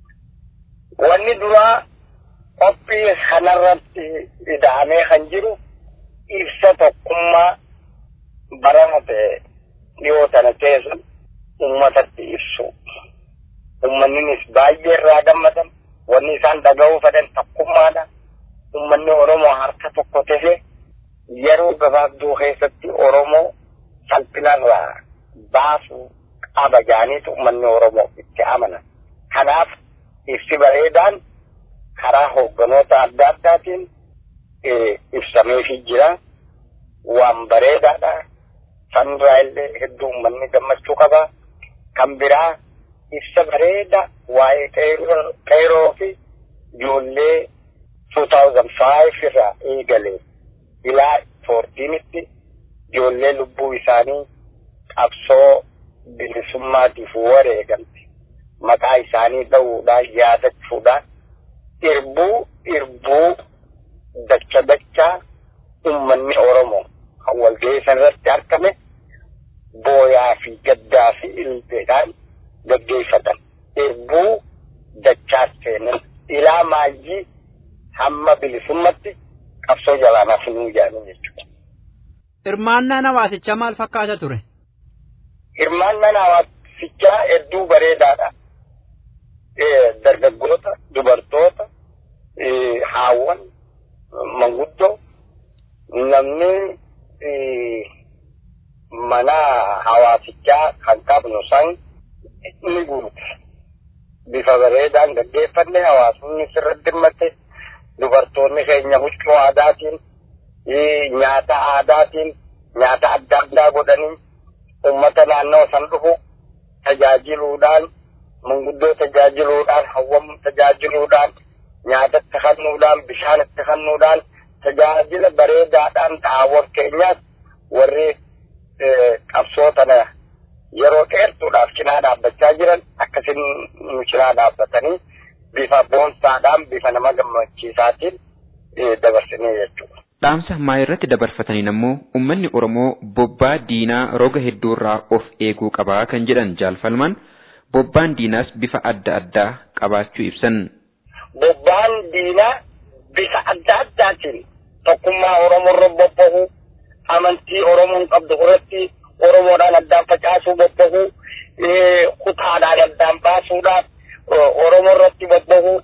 Wanni duraa qophii kanarratti ida'amee kan jiru ibsa tokkummaa barama ta'e dhiyoo tana keessa uummatatti ibsu. Uummanninis baay'ee irraa gammadan wanni isaan dhaga'uu fedhan tokkummaadha. Uummanni Oromoo harka tokko ta'ee yeroo gabaabduu keessatti Oromoo salphinarraa baasuu qaba jaaniitu uummanni Oromoo itti amanan. Kanaaf ibsi bareedaan karaa hoogganoota adda addaatiin ibsameefii jira. Waan bareedaadha. Sanirraa illee hedduu uummanni gammachuu qaba. Kan biraa ibsa bareeda waa'ee qeeroo fi ijoollee 2005 irraa eegalee ilaa foortiinitti ijoollee lubbuu isaanii qabsoo bilisummaatiif wareegamte maqaa isaanii dha'uudhaan yaadachuudhaan irbuu irbuu dacha dachaa uummanni Oromoo kan walga'ii sanarratti argame booyaa fi gaddaa fi ilbeedhaan gaggeeffatan irbuu dachaa seenan ilaa maayii hamma bilisummatti qabsoo jalaanaaf nuu jedhanii jechuudha. Hirmaannaan hawaasichaa maal fakkaata ture? Hirmaannaan hawaasichaa hedduu bareedaadha. Dargaggoota, dubartoota, haawwan, manguddoo, namni mana hawaasichaa kan qabnu san ni guute. Bifa bareedaan gaggeeffanne hawaasni sirratti hirmatte dubartoonni keenya huccuu aadaatiin nyaata aadaatiin nyaata adda addaa godhanii ummata naannoo san dhufu tajaajiluudhaan manguddoo tajaajiluudhaan hawwam tajaajiluudhaan nyaata itti kennuudhaan bishaan itti kennuudhaan tajaajila bareedaadhaan dhaawwan keenyaas warri qabsoo tana yeroo dheertuudhaaf cinaa dhaabbachaa jiran akkasin nu cinaa dhaabbatanii bifa boonsaadhaan bifa nama gammachiisaatiin dabarsinee jechuudha. Dhaamsa ammaa irratti dabarfataniin ammoo uummanni Oromoo bobbaa diinaa roga hedduurraa of eeguu qabaa kan jedhan jaalfalmaan bobbaan diinaas bifa adda addaa qabaachuu ibsan. Bobbaan diinaa bifa adda addaatiin tokkummaa Oromoo irra bobba'u amantii Oromoon qabdu irratti Oromoodhaan addaan facaasuu bobba'u kutaadhaan addaan baasuudhaaf Oromoo irratti bobba'u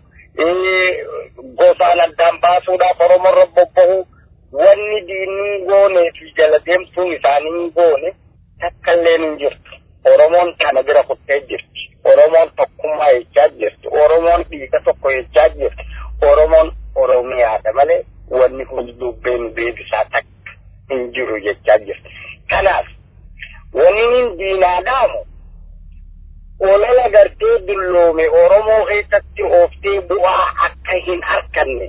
gosaan addaan baasuudhaaf Oromoo irra bobba'u wanni diinni goonee fi jala deemsuun isaanii goone takka illee hin jirtu. Oromoon kana bira kuttee jirti. Oromoon tokkummaa jechaa jirti. Oromoon dhiiga tokko jechaa jirti. Oromoon Oromiyaadha malee wanni hullubbeen beebisaa takka hin jiru jechaa jirti. Kanaaf wanni diinaa dhaamu olola gartee dulloome Oromoo keessatti ooftee bu'aa akka hin arganne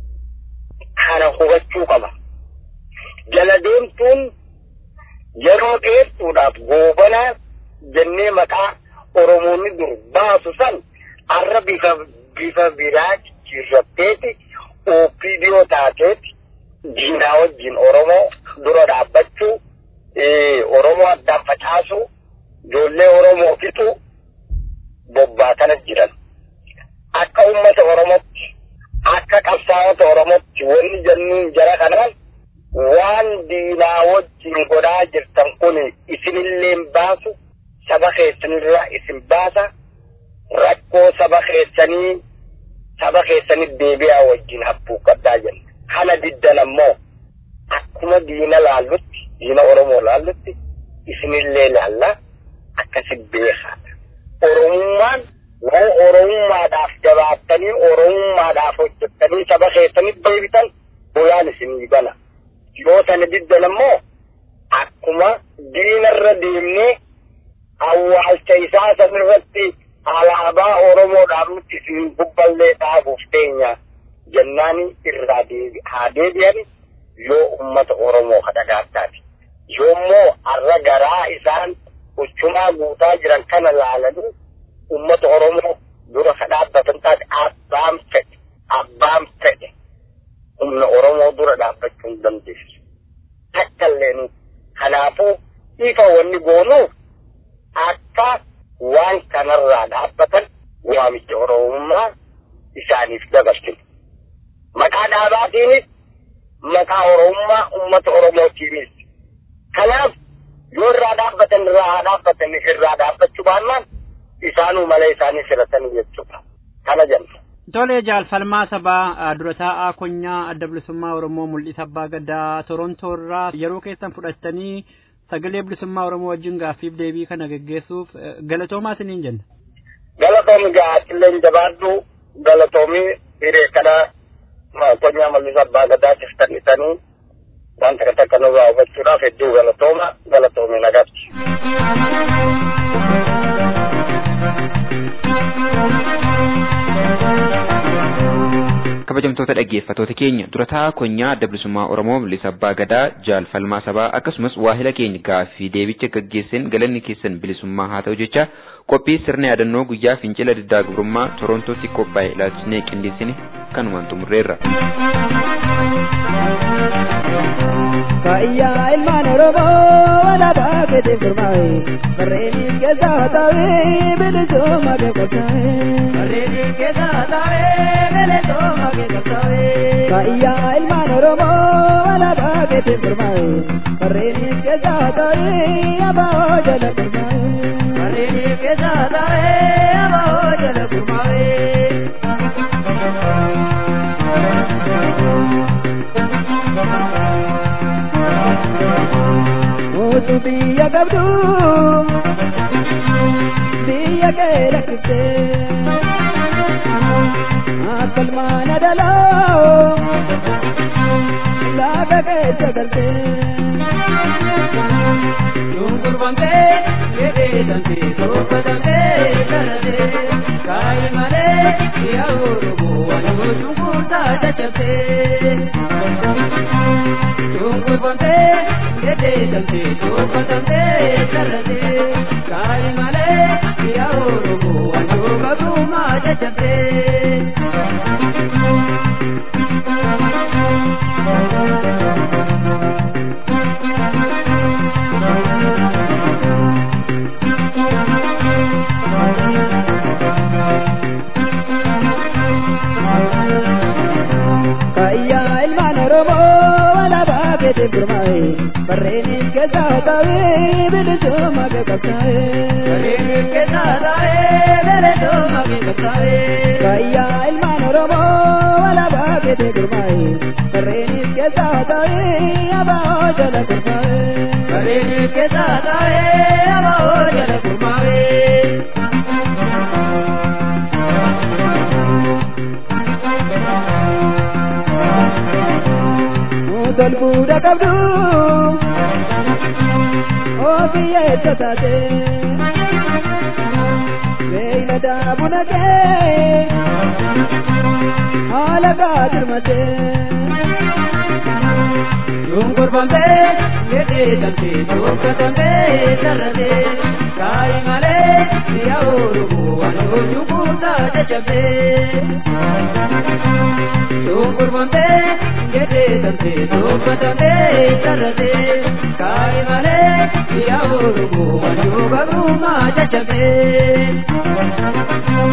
kana hubachuu qaba. Jala deemtuun yeroo dheertuudhaaf goobanaa jennee maqaa Oromoonni dur baasu san arra bifa bifa biraa jijjiirratteeti OPDO taateeti diinaa wajjin Oromoo dura dhaabbachuu Oromoo addaan facaasuu ijoollee Oromoo fixuu bobbaatana jiran. Akka uummata Oromootti akka qabsaa'ota Oromootti wanni jennuun jara kanaan waan diinaa wajjin godhaa jirtan kun isinillee baasu saba keessanirraa isin baasa rakkoo saba keessanii saba keessaniif deebi'aa wajjin habbuu qabdaa jenna. Kana diddan ammoo akkuma diina laallutti diina Oromoo laallutti innillee laalla akkasi beekaadha. Oromummaan waan oromummaadhaaf jabaattanii oromummaadhaaf hojjettanii saba keessaniif deebitan bulaan isinii bana. Yoo sana diddan ammoo akkuma diinarra deemnee awwaalcha isaa sanirratti alaabaa Oromoodhaaf nuti isin bubballee dhaabuuf teenya jennaani irraa deebi haa deebi'an yoo ummata Oromoo kadhagaataati. Yoommoo har'a garaa isaan uchumaa guutaa jiran kana laalanii ummata Oromoo dura kadhaabbatan taate abbaan fedhe abbaan fedhe humna Oromoo dura dhaabbachuu hin dandeessu. Takka illee kanaafuu ifa wanni goonuuf akka waan kanarraa dhaabbatan waamicha Oromummaa isaaniif dabarsinu. Maqaa dhaabaatiinis maqaa Oromummaa uummata Oromootiinis. Kanaaf yoo irraa dhaabbatan irraa haa dhaabbatan irraa dhaabbachuu baannaan isaanuu malee isaanii filatanii jechuudha. Kana jenna. Tole jaalfalmaa sabaa dura taa'aa konyaa adda bilisummaa Oromoo mul'isa abbaa gadaa Torontoo irraa yeroo keessan fudhattanii sagalee bilisummaa Oromoo wajjin gaaffiif deebii kana geggeessuuf galatoomaa isiniin jenna. Galatoomi gaa'atillee jabaadhu galatoomii hiree kana konyaa mul'isa abbaa gadaa tiftannitanii waan takka takka nurraa hubachuudhaaf hedduu galatooma galatoomii nagatti. kabajamtoota dhaggeeffatoota keenya durataa konyaa adda bilisummaa oromoo mul'isa abbaa gadaa jaalfalmaa sabaa akkasumas waahila keenya gaaffii deebicha gaggeessan galanni keessan bilisummaa haa ta'u jecha qophii sirna yaadannoo guyyaa fincila diddaa gabrummaa torontootti qophaa'e ilaalchisnee qindeessine kanumaan xumurreerra. Kaya ilman Oromoo alaabaa keetiin gurmaa'e barreenis keessaa taa'ee bilisummaa kee qabsaa'e. Barreenis keessaa taa'ee bilisummaa kee qabsaa'e. Kaya ilman Oromoo alaabaa keetiin gurmaa'e barreenis keessaa taa'ee abaa'oo jala gurmaa'e. Barreenis keessaa taa'ee abaa'oo jala gurmaa'e. Mutu biyya qabdu biyya kee lakkifte akkalmaana dhaloo lafa keessa galte Dungurbamtee jedhee dantee tolfatamtee karate kaayi malee yaa Oromoo waan dunguurtaa caccabtee. Dungurbamtee jedhee dantee tolfatamtee karate kaayi malee yaa Oromoo waan dunguurtaa caccabtee. Kaya ilman Oromoo alaabaa keetiin gurmaa'e barreenis keessaa taa'ee bilisummaa kee qabsaa'e. Barreenis keessaa taa'ee bilisummaa kee qabsaa'e. Kaya ilman Oromoo alaabaa keetiin gurmaa'e barreenis keessaa taa'ee abaa'oo jala gurmaa'e. Barreenis keessaa taa'ee abaa'oo jala gurmaa'e. Tol fuudha qabdu ofiyyeessa taate beeylada buna kee haala gaadirmate Dungurbamtee jedhee dantee tokkotamtee sarratee kaayi malee yaa Oromoo waan hojii guutaa caccabee. Dungurbamtee jedhee dantee tokkotamtee sarratee kaayi malee yaa Oromoo waan hojii guutaa caccabee.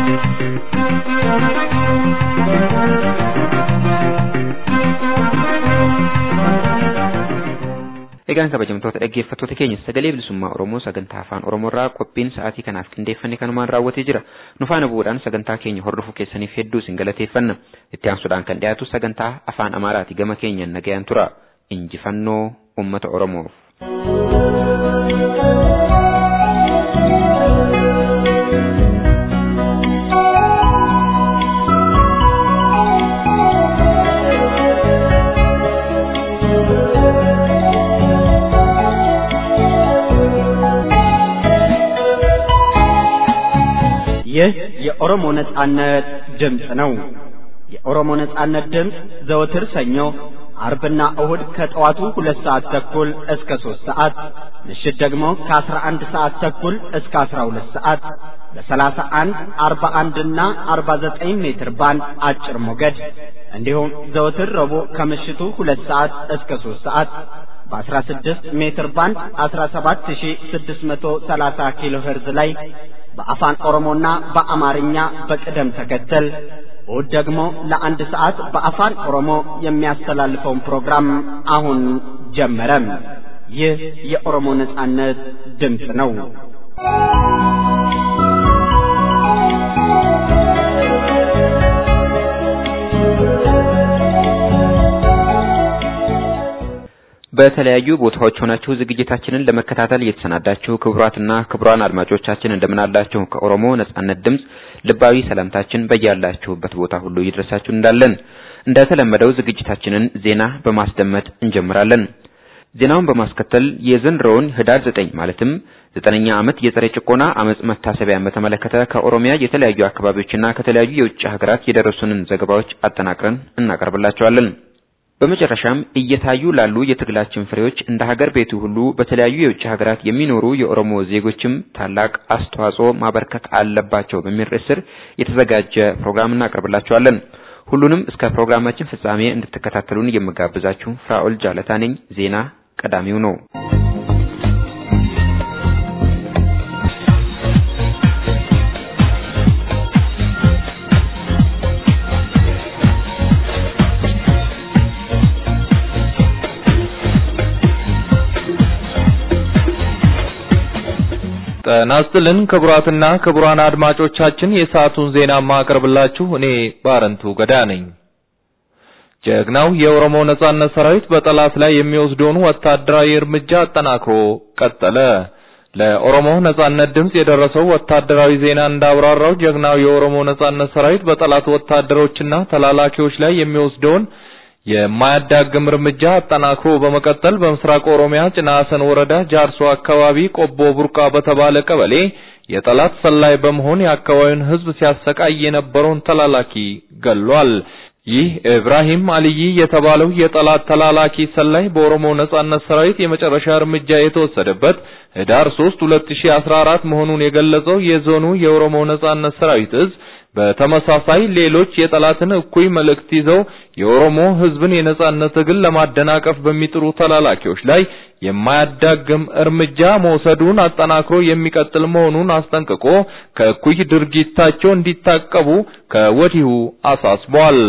Egaan kabajamtoota dhaggeeffattoota keenya sagalee bilisummaa Oromoo sagantaa afaan Oromoorraa qophiin sa'aatii kanaaf qindeeffanne kanumaan raawwatee jira. Nu faana bu'uudhaan sagantaa keenya hordofuu keessaniif hedduu isin galateeffanna. Itti aansuudhaan kan dhiyaatu sagantaa afaan Amaaraati gama keenyan nagayaan tura. Injifannoo uummata Oromoof. ይህ የኦሮሞ ነጻነት ድምፅ ነው። የኦሮሞ ነጻነት ድምፅ ዘወትር ሰኞ፣ አርብና እሁድ ከጠዋቱ ሁለት ሰዓት ተኩል እስከ ሶስት ሰዓት ምሽት ደግሞ ከአስራ አንድ ሰዓት ተኩል እስከ አስራ ሁለት ሰዓት በሰላሳ አንድ አርባ አንድና አርባ ዘጠኝ ሜትር ባንድ አጭር ሞገድ እንዲሁም ዘወትር ረቡዕ ከምሽቱ ሁለት ሰዓት እስከ ሶስት ሰዓት በ16 ሜትር ባንድ 17630 ኪሎ ሄርዝ ላይ በአፋን ኦሮሞና በአማርኛ በቅደም ተከተል እሁድ ደግሞ ለአንድ ሰዓት በአፋን ኦሮሞ የሚያስተላልፈውን ፕሮግራም አሁን ጀመረ። ይህ የኦሮሞ ነጻነት ድምፅ ነው። በተለያዩ ቦታዎች ሆናችሁ ዝግጅታችንን ለመከታተል እየተሰናዳችሁ ክቡራትና ክቡራን አድማጮቻችን እንደምን አላችሁ? ከኦሮሞ ነጻነት ድምፅ ልባዊ ሰላምታችን በያላችሁበት ቦታ ሁሉ ይድረሳችሁ እንዳለን እንደተለመደው ዝግጅታችንን ዜና በማስደመጥ እንጀምራለን። ዜናውን በማስከተል የዘንድሮውን ህዳር ዘጠኝ ማለትም ዘጠነኛ ዓመት የጸረ ጭቆና አመጽ መታሰቢያን በተመለከተ ከኦሮሚያ የተለያዩ አካባቢዎችና ከተለያዩ የውጭ ሀገራት የደረሱንን ዘገባዎች አጠናቅረን እናቀርብላችኋለን። በመጨረሻም እየታዩ ላሉ የትግላችን ፍሬዎች እንደ ሀገር ቤቱ ሁሉ በተለያዩ የውጭ ሀገራት የሚኖሩ የኦሮሞ ዜጎችም ታላቅ አስተዋጽኦ ማበርከት አለባቸው በሚል ርዕስ ስር የተዘጋጀ ፕሮግራም እናቀርብላችኋለን። ሁሉንም እስከ ፕሮግራማችን ፍጻሜ እንድትከታተሉን የምጋብዛችሁ ፍራኦል ጃለታ ነኝ። ዜና ቀዳሚው ነው። ጤና ይስጥልን ክቡራትና ክቡራን አድማጮቻችን የሰዓቱን ዜና ማቀርብላችሁ እኔ ባረንቱ ገዳ ነኝ። ጀግናው የኦሮሞ ነጻነት ሰራዊት በጠላት ላይ የሚወስደውን ወታደራዊ እርምጃ አጠናክሮ ቀጠለ። ለኦሮሞ ነጻነት ድምጽ የደረሰው ወታደራዊ ዜና እንዳብራራው ጀግናው የኦሮሞ ነጻነት ሰራዊት በጠላት ወታደሮችና ተላላኪዎች ላይ የሚወስደውን የማያዳግም እርምጃ አጠናክሮ በመቀጠል በምስራቅ ኦሮሚያ ጭናሰን ወረዳ ጃርሶ አካባቢ ቆቦ ቡርቃ በተባለ ቀበሌ የጠላት ሰላይ በመሆን የአካባቢውን ሕዝብ ሲያሰቃይ የነበረውን ተላላኪ ገሏል። ይህ ኢብራሂም አልይ የተባለው የጠላት ተላላኪ ሰላይ በኦሮሞ ነጻነት ሰራዊት የመጨረሻ እርምጃ የተወሰደበት ህዳር 3 2014 መሆኑን የገለጸው የዞኑ የኦሮሞ ነጻነት ሰራዊት እዝ በተመሳሳይ ሌሎች የጠላትን እኩይ መልእክት ይዘው የኦሮሞ ህዝብን የነጻነት ትግል ለማደናቀፍ በሚጥሩ ተላላኪዎች ላይ የማያዳግም እርምጃ መውሰዱን አጠናክሮ የሚቀጥል መሆኑን አስጠንቅቆ ከእኩይ ድርጊታቸው እንዲታቀቡ ከወዲሁ አሳስቧል።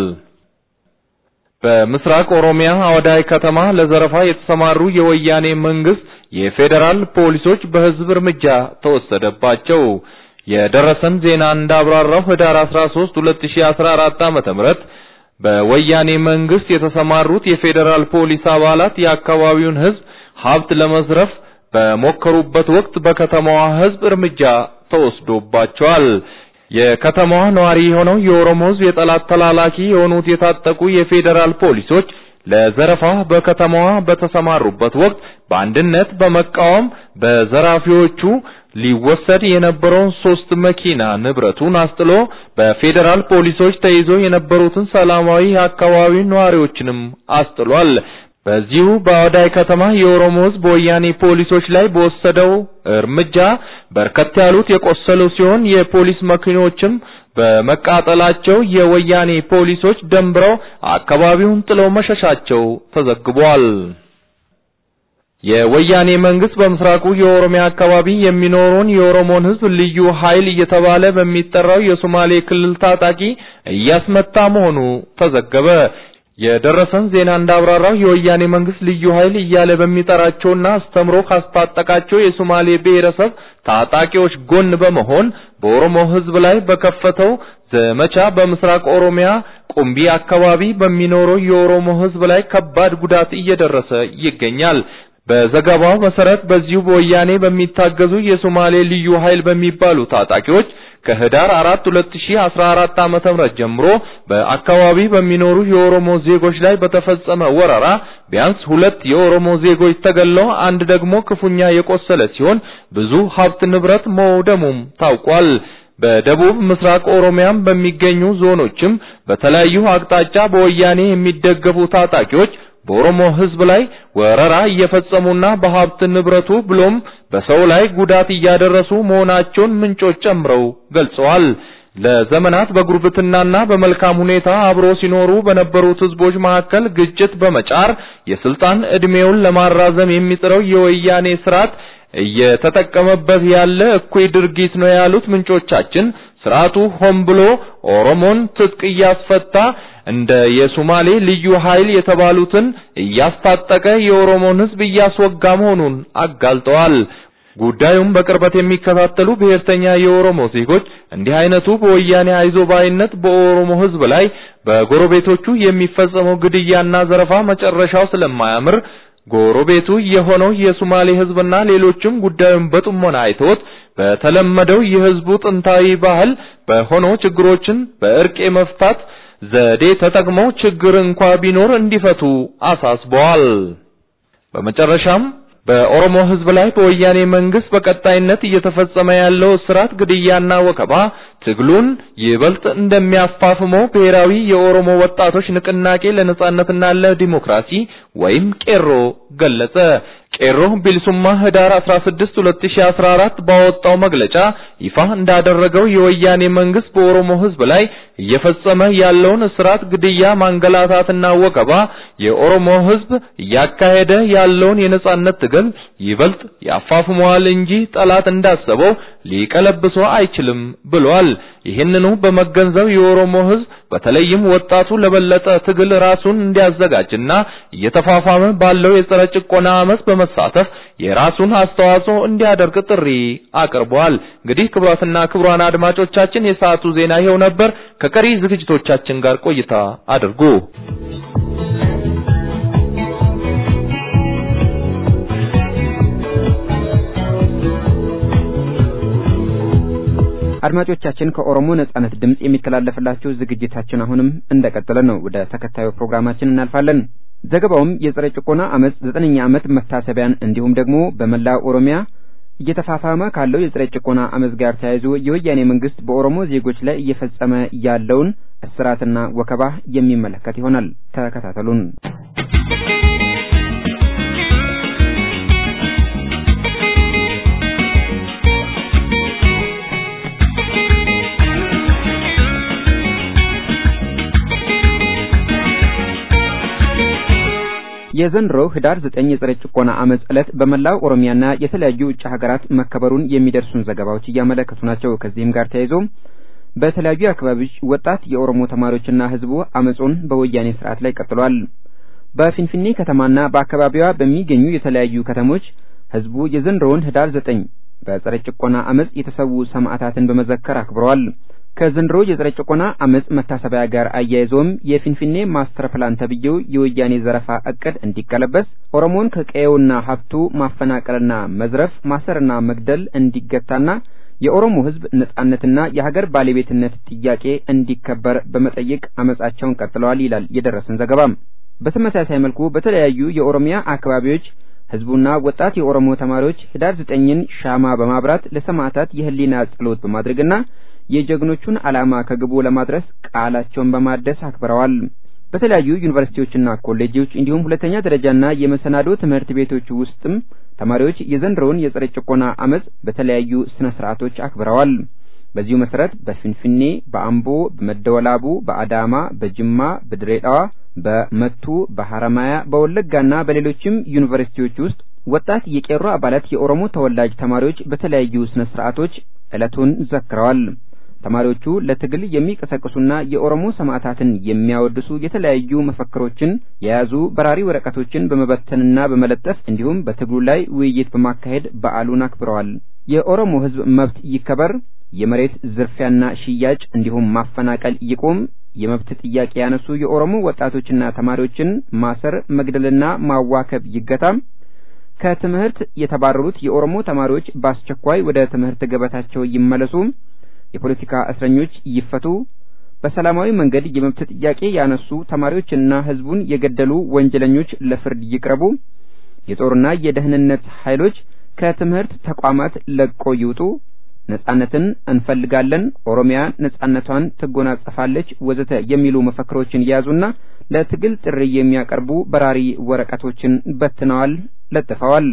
በምስራቅ ኦሮሚያ አወዳይ ከተማ ለዘረፋ የተሰማሩ የወያኔ መንግስት የፌዴራል ፖሊሶች በህዝብ እርምጃ ተወሰደባቸው። የደረሰን ዜና እንዳብራራው ህዳር 13 2014 ዓመተ ምህረት በወያኔ መንግስት የተሰማሩት የፌዴራል ፖሊስ አባላት የአካባቢውን ህዝብ ሀብት ለመዝረፍ በሞከሩበት ወቅት በከተማዋ ህዝብ እርምጃ ተወስዶባቸዋል። የከተማዋ ነዋሪ የሆነው የኦሮሞ ህዝብ የጠላት ተላላኪ የሆኑት የታጠቁ የፌዴራል ፖሊሶች ለዘረፋ በከተማዋ በተሰማሩበት ወቅት በአንድነት በመቃወም በዘራፊዎቹ ሊወሰድ የነበረውን ሶስት መኪና ንብረቱን አስጥሎ በፌዴራል ፖሊሶች ተይዞ የነበሩትን ሰላማዊ የአካባቢ ነዋሪዎችንም አስጥሏል። በዚሁ በአወዳይ ከተማ የኦሮሞ ህዝብ በወያኔ ፖሊሶች ላይ በወሰደው እርምጃ በርከት ያሉት የቆሰሉ ሲሆን የፖሊስ መኪኖችም በመቃጠላቸው የወያኔ ፖሊሶች ደንብረው አካባቢውን ጥለው መሸሻቸው ተዘግቧል። የወያኔ መንግስት በምስራቁ የኦሮሚያ አካባቢ የሚኖረውን የኦሮሞን ህዝብ ልዩ ኃይል እየተባለ በሚጠራው የሶማሌ ክልል ታጣቂ እያስመታ መሆኑ ተዘገበ። የደረሰን ዜና እንዳብራራው የወያኔ መንግስት ልዩ ኃይል እያለ በሚጠራቸውና አስተምሮ ካስታጠቃቸው የሶማሌ ብሔረሰብ ታጣቂዎች ጎን በመሆን በኦሮሞ ህዝብ ላይ በከፈተው ዘመቻ በምስራቅ ኦሮሚያ ቁምቢ አካባቢ በሚኖረው የኦሮሞ ህዝብ ላይ ከባድ ጉዳት እየደረሰ ይገኛል። በዘገባው መሰረት በዚሁ በወያኔ በሚታገዙ የሶማሌ ልዩ ኃይል በሚባሉ ታጣቂዎች ከህዳር 4 2014 ዓመተ ምህረት ጀምሮ በአካባቢ በሚኖሩ የኦሮሞ ዜጎች ላይ በተፈጸመ ወረራ ቢያንስ ሁለት የኦሮሞ ዜጎች ተገለው አንድ ደግሞ ክፉኛ የቆሰለ ሲሆን ብዙ ሀብት ንብረት መውደሙም ታውቋል። በደቡብ ምስራቅ ኦሮሚያም በሚገኙ ዞኖችም በተለያዩ አቅጣጫ በወያኔ የሚደገፉ ታጣቂዎች በኦሮሞ ህዝብ ላይ ወረራ እየፈጸሙና በሀብት ንብረቱ ብሎም በሰው ላይ ጉዳት እያደረሱ መሆናቸውን ምንጮች ጨምረው ገልጸዋል። ለዘመናት በጉርብትናና በመልካም ሁኔታ አብሮ ሲኖሩ በነበሩት ህዝቦች መካከል ግጭት በመጫር የስልጣን ዕድሜውን ለማራዘም የሚጥረው የወያኔ ስርዓት እየተጠቀመበት ያለ እኩይ ድርጊት ነው ያሉት ምንጮቻችን ስርዓቱ ሆን ብሎ ኦሮሞን ትጥቅ እያስፈታ እንደ የሶማሌ ልዩ ኃይል የተባሉትን እያስታጠቀ የኦሮሞን ህዝብ እያስወጋ መሆኑን አጋልጠዋል። ጉዳዩን በቅርበት የሚከታተሉ ብሔርተኛ የኦሮሞ ዜጎች እንዲህ አይነቱ በወያኔ አይዞባይነት በኦሮሞ ህዝብ ላይ በጎረቤቶቹ የሚፈጸመው ግድያና ዘረፋ መጨረሻው ስለማያምር ጎረቤቱ የሆነው የሶማሌ ህዝብና ሌሎችም ጉዳዩን በጥሞና አይተውት በተለመደው የህዝቡ ጥንታዊ ባህል በሆነው ችግሮችን በእርቅ የመፍታት ዘዴ ተጠቅመው ችግር እንኳ ቢኖር እንዲፈቱ አሳስበዋል። በመጨረሻም በኦሮሞ ህዝብ ላይ በወያኔ መንግስት በቀጣይነት እየተፈጸመ ያለው እስራት፣ ግድያና ወከባ ትግሉን ይበልጥ እንደሚያፋፍመው ብሔራዊ የኦሮሞ ወጣቶች ንቅናቄ ለነጻነትና ለዲሞክራሲ ወይም ቄሮ ገለጸ። ቄሮ ቢልሱማ ህዳር 16 2014 ባወጣው መግለጫ ይፋ እንዳደረገው የወያኔ መንግስት በኦሮሞ ህዝብ ላይ እየፈጸመ ያለውን እስራት፣ ግድያ፣ ማንገላታትና ወከባ የኦሮሞ ህዝብ እያካሄደ ያለውን የነጻነት ትግል ይበልጥ ያፋፍመዋል እንጂ ጠላት እንዳሰበው ሊቀለብሶ አይችልም ብሏል። ይህንኑ በመገንዘብ የኦሮሞ ህዝብ በተለይም ወጣቱ ለበለጠ ትግል ራሱን እንዲያዘጋጅና እየተፋፋመ ባለው የጸረ ጭቆና አመፅ በመሳተፍ የራሱን አስተዋጽኦ እንዲያደርግ ጥሪ አቅርቧል። እንግዲህ ክቡራትና ክቡራን አድማጮቻችን የሰዓቱ ዜና ይኸው ነበር። ከቀሪ ዝግጅቶቻችን ጋር ቆይታ አድርጉ። አድማጮቻችን ከኦሮሞ ነጻነት ድምጽ የሚተላለፍላችሁ ዝግጅታችን አሁንም እንደቀጠለ ነው። ወደ ተከታዩ ፕሮግራማችን እናልፋለን። ዘገባውም የጸረ ጭቆና አመፅ ዘጠነኛ ዓመት መታሰቢያን እንዲሁም ደግሞ በመላ ኦሮሚያ እየተፋፋመ ካለው የጸረ ጭቆና አመፅ ጋር ተያይዞ የወያኔ መንግስት በኦሮሞ ዜጎች ላይ እየፈጸመ ያለውን እስራትና ወከባ የሚመለከት ይሆናል። ተከታተሉን። የዘንድሮው ህዳር ዘጠኝ የጸረ ጭቆና አመፅ ዕለት በመላው ኦሮሚያና የተለያዩ ውጭ ሀገራት መከበሩን የሚደርሱን ዘገባዎች እያመለከቱ ናቸው። ከዚህም ጋር ተያይዞ በተለያዩ አካባቢዎች ወጣት የኦሮሞ ተማሪዎችና ህዝቡ አመፁን በወያኔ ስርዓት ላይ ቀጥሏል። በፊንፊኔ ከተማና በአካባቢዋ በሚገኙ የተለያዩ ከተሞች ህዝቡ የዘንድሮውን ህዳር ዘጠኝ በጸረ ጭቆና አመፅ የተሰዉ ሰማዕታትን በመዘከር አክብረዋል። ከዘንድሮ የጸረ ጭቆና አመፅ መታሰቢያ ጋር አያይዞም የፊንፊኔ ማስተር ፕላን ተብዬው የወያኔ ዘረፋ እቅድ እንዲቀለበስ፣ ኦሮሞን ከቀየውና ሀብቱ ማፈናቀልና መዝረፍ፣ ማሰርና መግደል እንዲገታና የኦሮሞ ህዝብ ነጻነትና የሀገር ባለቤትነት ጥያቄ እንዲከበር በመጠየቅ አመፃቸውን ቀጥለዋል ይላል የደረሰን ዘገባም። በተመሳሳይ መልኩ በተለያዩ የኦሮሚያ አካባቢዎች ህዝቡና ወጣት የኦሮሞ ተማሪዎች ህዳር ዘጠኝን ሻማ በማብራት ለሰማዕታት የህሊና ጸሎት በማድረግና የጀግኖቹን ዓላማ ከግቡ ለማድረስ ቃላቸውን በማደስ አክብረዋል። በተለያዩ ዩኒቨርሲቲዎችና ኮሌጆች እንዲሁም ሁለተኛ ደረጃና የመሰናዶ ትምህርት ቤቶች ውስጥም ተማሪዎች የዘንድሮውን የጸረ ጭቆና አመፅ በተለያዩ ስነ ስርዓቶች አክብረዋል። በዚሁ መሰረት በፊንፊኔ፣ በአምቦ፣ በመደወላቡ፣ በአዳማ፣ በጅማ፣ በድሬዳዋ፣ በመቱ፣ በሐረማያ፣ በወለጋና በሌሎችም ዩኒቨርሲቲዎች ውስጥ ወጣት የቄሮ አባላት የኦሮሞ ተወላጅ ተማሪዎች በተለያዩ ስነ ስርዓቶች ዕለቱን ዘክረዋል። ተማሪዎቹ ለትግል የሚቀሰቅሱና የኦሮሞ ሰማዕታትን የሚያወድሱ የተለያዩ መፈክሮችን የያዙ በራሪ ወረቀቶችን በመበተንና በመለጠፍ እንዲሁም በትግሉ ላይ ውይይት በማካሄድ በዓሉን አክብረዋል። የኦሮሞ ሕዝብ መብት ይከበር፣ የመሬት ዝርፊያና ሽያጭ እንዲሁም ማፈናቀል ይቁም፣ የመብት ጥያቄ ያነሱ የኦሮሞ ወጣቶችና ተማሪዎችን ማሰር፣ መግደልና ማዋከብ ይገታም፣ ከትምህርት የተባረሩት የኦሮሞ ተማሪዎች በአስቸኳይ ወደ ትምህርት ገበታቸው ይመለሱ፣ የፖለቲካ እስረኞች ይፈቱ፣ በሰላማዊ መንገድ የመብት ጥያቄ ያነሱ ተማሪዎችና ህዝቡን የገደሉ ወንጀለኞች ለፍርድ ይቅረቡ፣ የጦርና የደህንነት ኃይሎች ከትምህርት ተቋማት ለቆ ይውጡ፣ ነጻነትን እንፈልጋለን፣ ኦሮሚያ ነጻነቷን ትጎናጸፋለች፣ ወዘተ የሚሉ መፈክሮችን የያዙና ለትግል ጥሪ የሚያቀርቡ በራሪ ወረቀቶችን በትነዋል፣ ለጥፈዋል።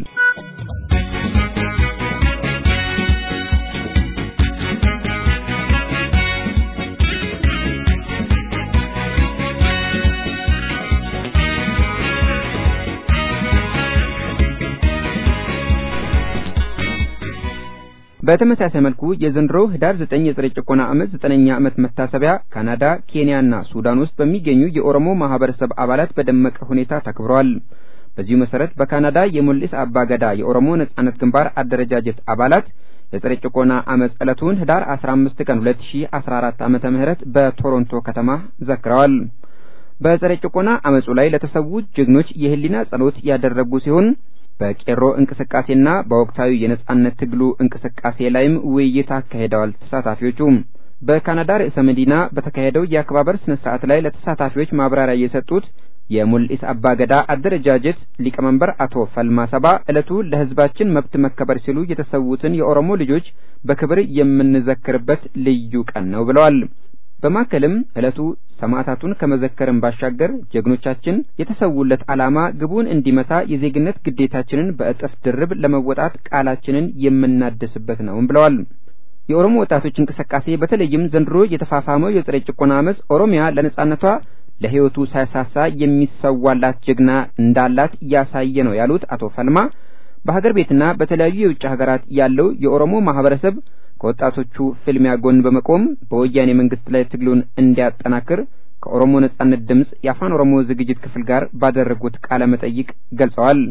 በተመሳሳይ መልኩ የዘንድሮው ህዳር 9 የጸረ ጭቆና ዓመት ዘጠነኛ ዓመት መታሰቢያ ካናዳ፣ ኬንያና ሱዳን ውስጥ በሚገኙ የኦሮሞ ማህበረሰብ አባላት በደመቀ ሁኔታ ተከብረዋል። በዚሁ መሰረት በካናዳ የሙልስ አባገዳ የኦሮሞ ነጻነት ግንባር አደረጃጀት አባላት የጸረ ጭቆና ዓመት ዕለቱን ህዳር 15 ቀን 2014 ዓመተ ምህረት በቶሮንቶ ከተማ ዘክረዋል። በጸረ ጭቆና አመጹ ላይ ለተሰዉት ጀግኖች የህሊና ጸሎት ያደረጉ ሲሆን በቄሮ እንቅስቃሴና በወቅታዊ የነጻነት ትግሉ እንቅስቃሴ ላይም ውይይት አካሂደዋል። ተሳታፊዎቹ በካናዳ ርዕሰ መዲና በተካሄደው የአከባበር ስነ ስርዓት ላይ ለተሳታፊዎች ማብራሪያ የሰጡት የሙልኢስ አባገዳ አደረጃጀት ሊቀመንበር አቶ ፈልማ ሰባ ዕለቱ ለህዝባችን መብት መከበር ሲሉ የተሰዉትን የኦሮሞ ልጆች በክብር የምንዘክርበት ልዩ ቀን ነው ብለዋል። በማከልም ዕለቱ ሰማዕታቱን ከመዘከርም ባሻገር ጀግኖቻችን የተሰውለት ዓላማ ግቡን እንዲመታ የዜግነት ግዴታችንን በእጥፍ ድርብ ለመወጣት ቃላችንን የምናድስበት ነው ብለዋል። የኦሮሞ ወጣቶች እንቅስቃሴ በተለይም ዘንድሮ የተፋፋመው የጸረ ጭቆና አመፅ ኦሮሚያ ለነጻነቷ ለህይወቱ ሳይሳሳ የሚሰዋላት ጀግና እንዳላት ያሳየ ነው ያሉት አቶ ፈልማ በሀገር ቤትና በተለያዩ የውጭ ሀገራት ያለው የኦሮሞ ማህበረሰብ ከወጣቶቹ ፍልሚያ ጎን በመቆም በወያኔ መንግስት ላይ ትግሉን እንዲያጠናክር ከኦሮሞ ነጻነት ድምፅ የአፋን ኦሮሞ ዝግጅት ክፍል ጋር ባደረጉት ቃለ መጠይቅ ገልጸዋል።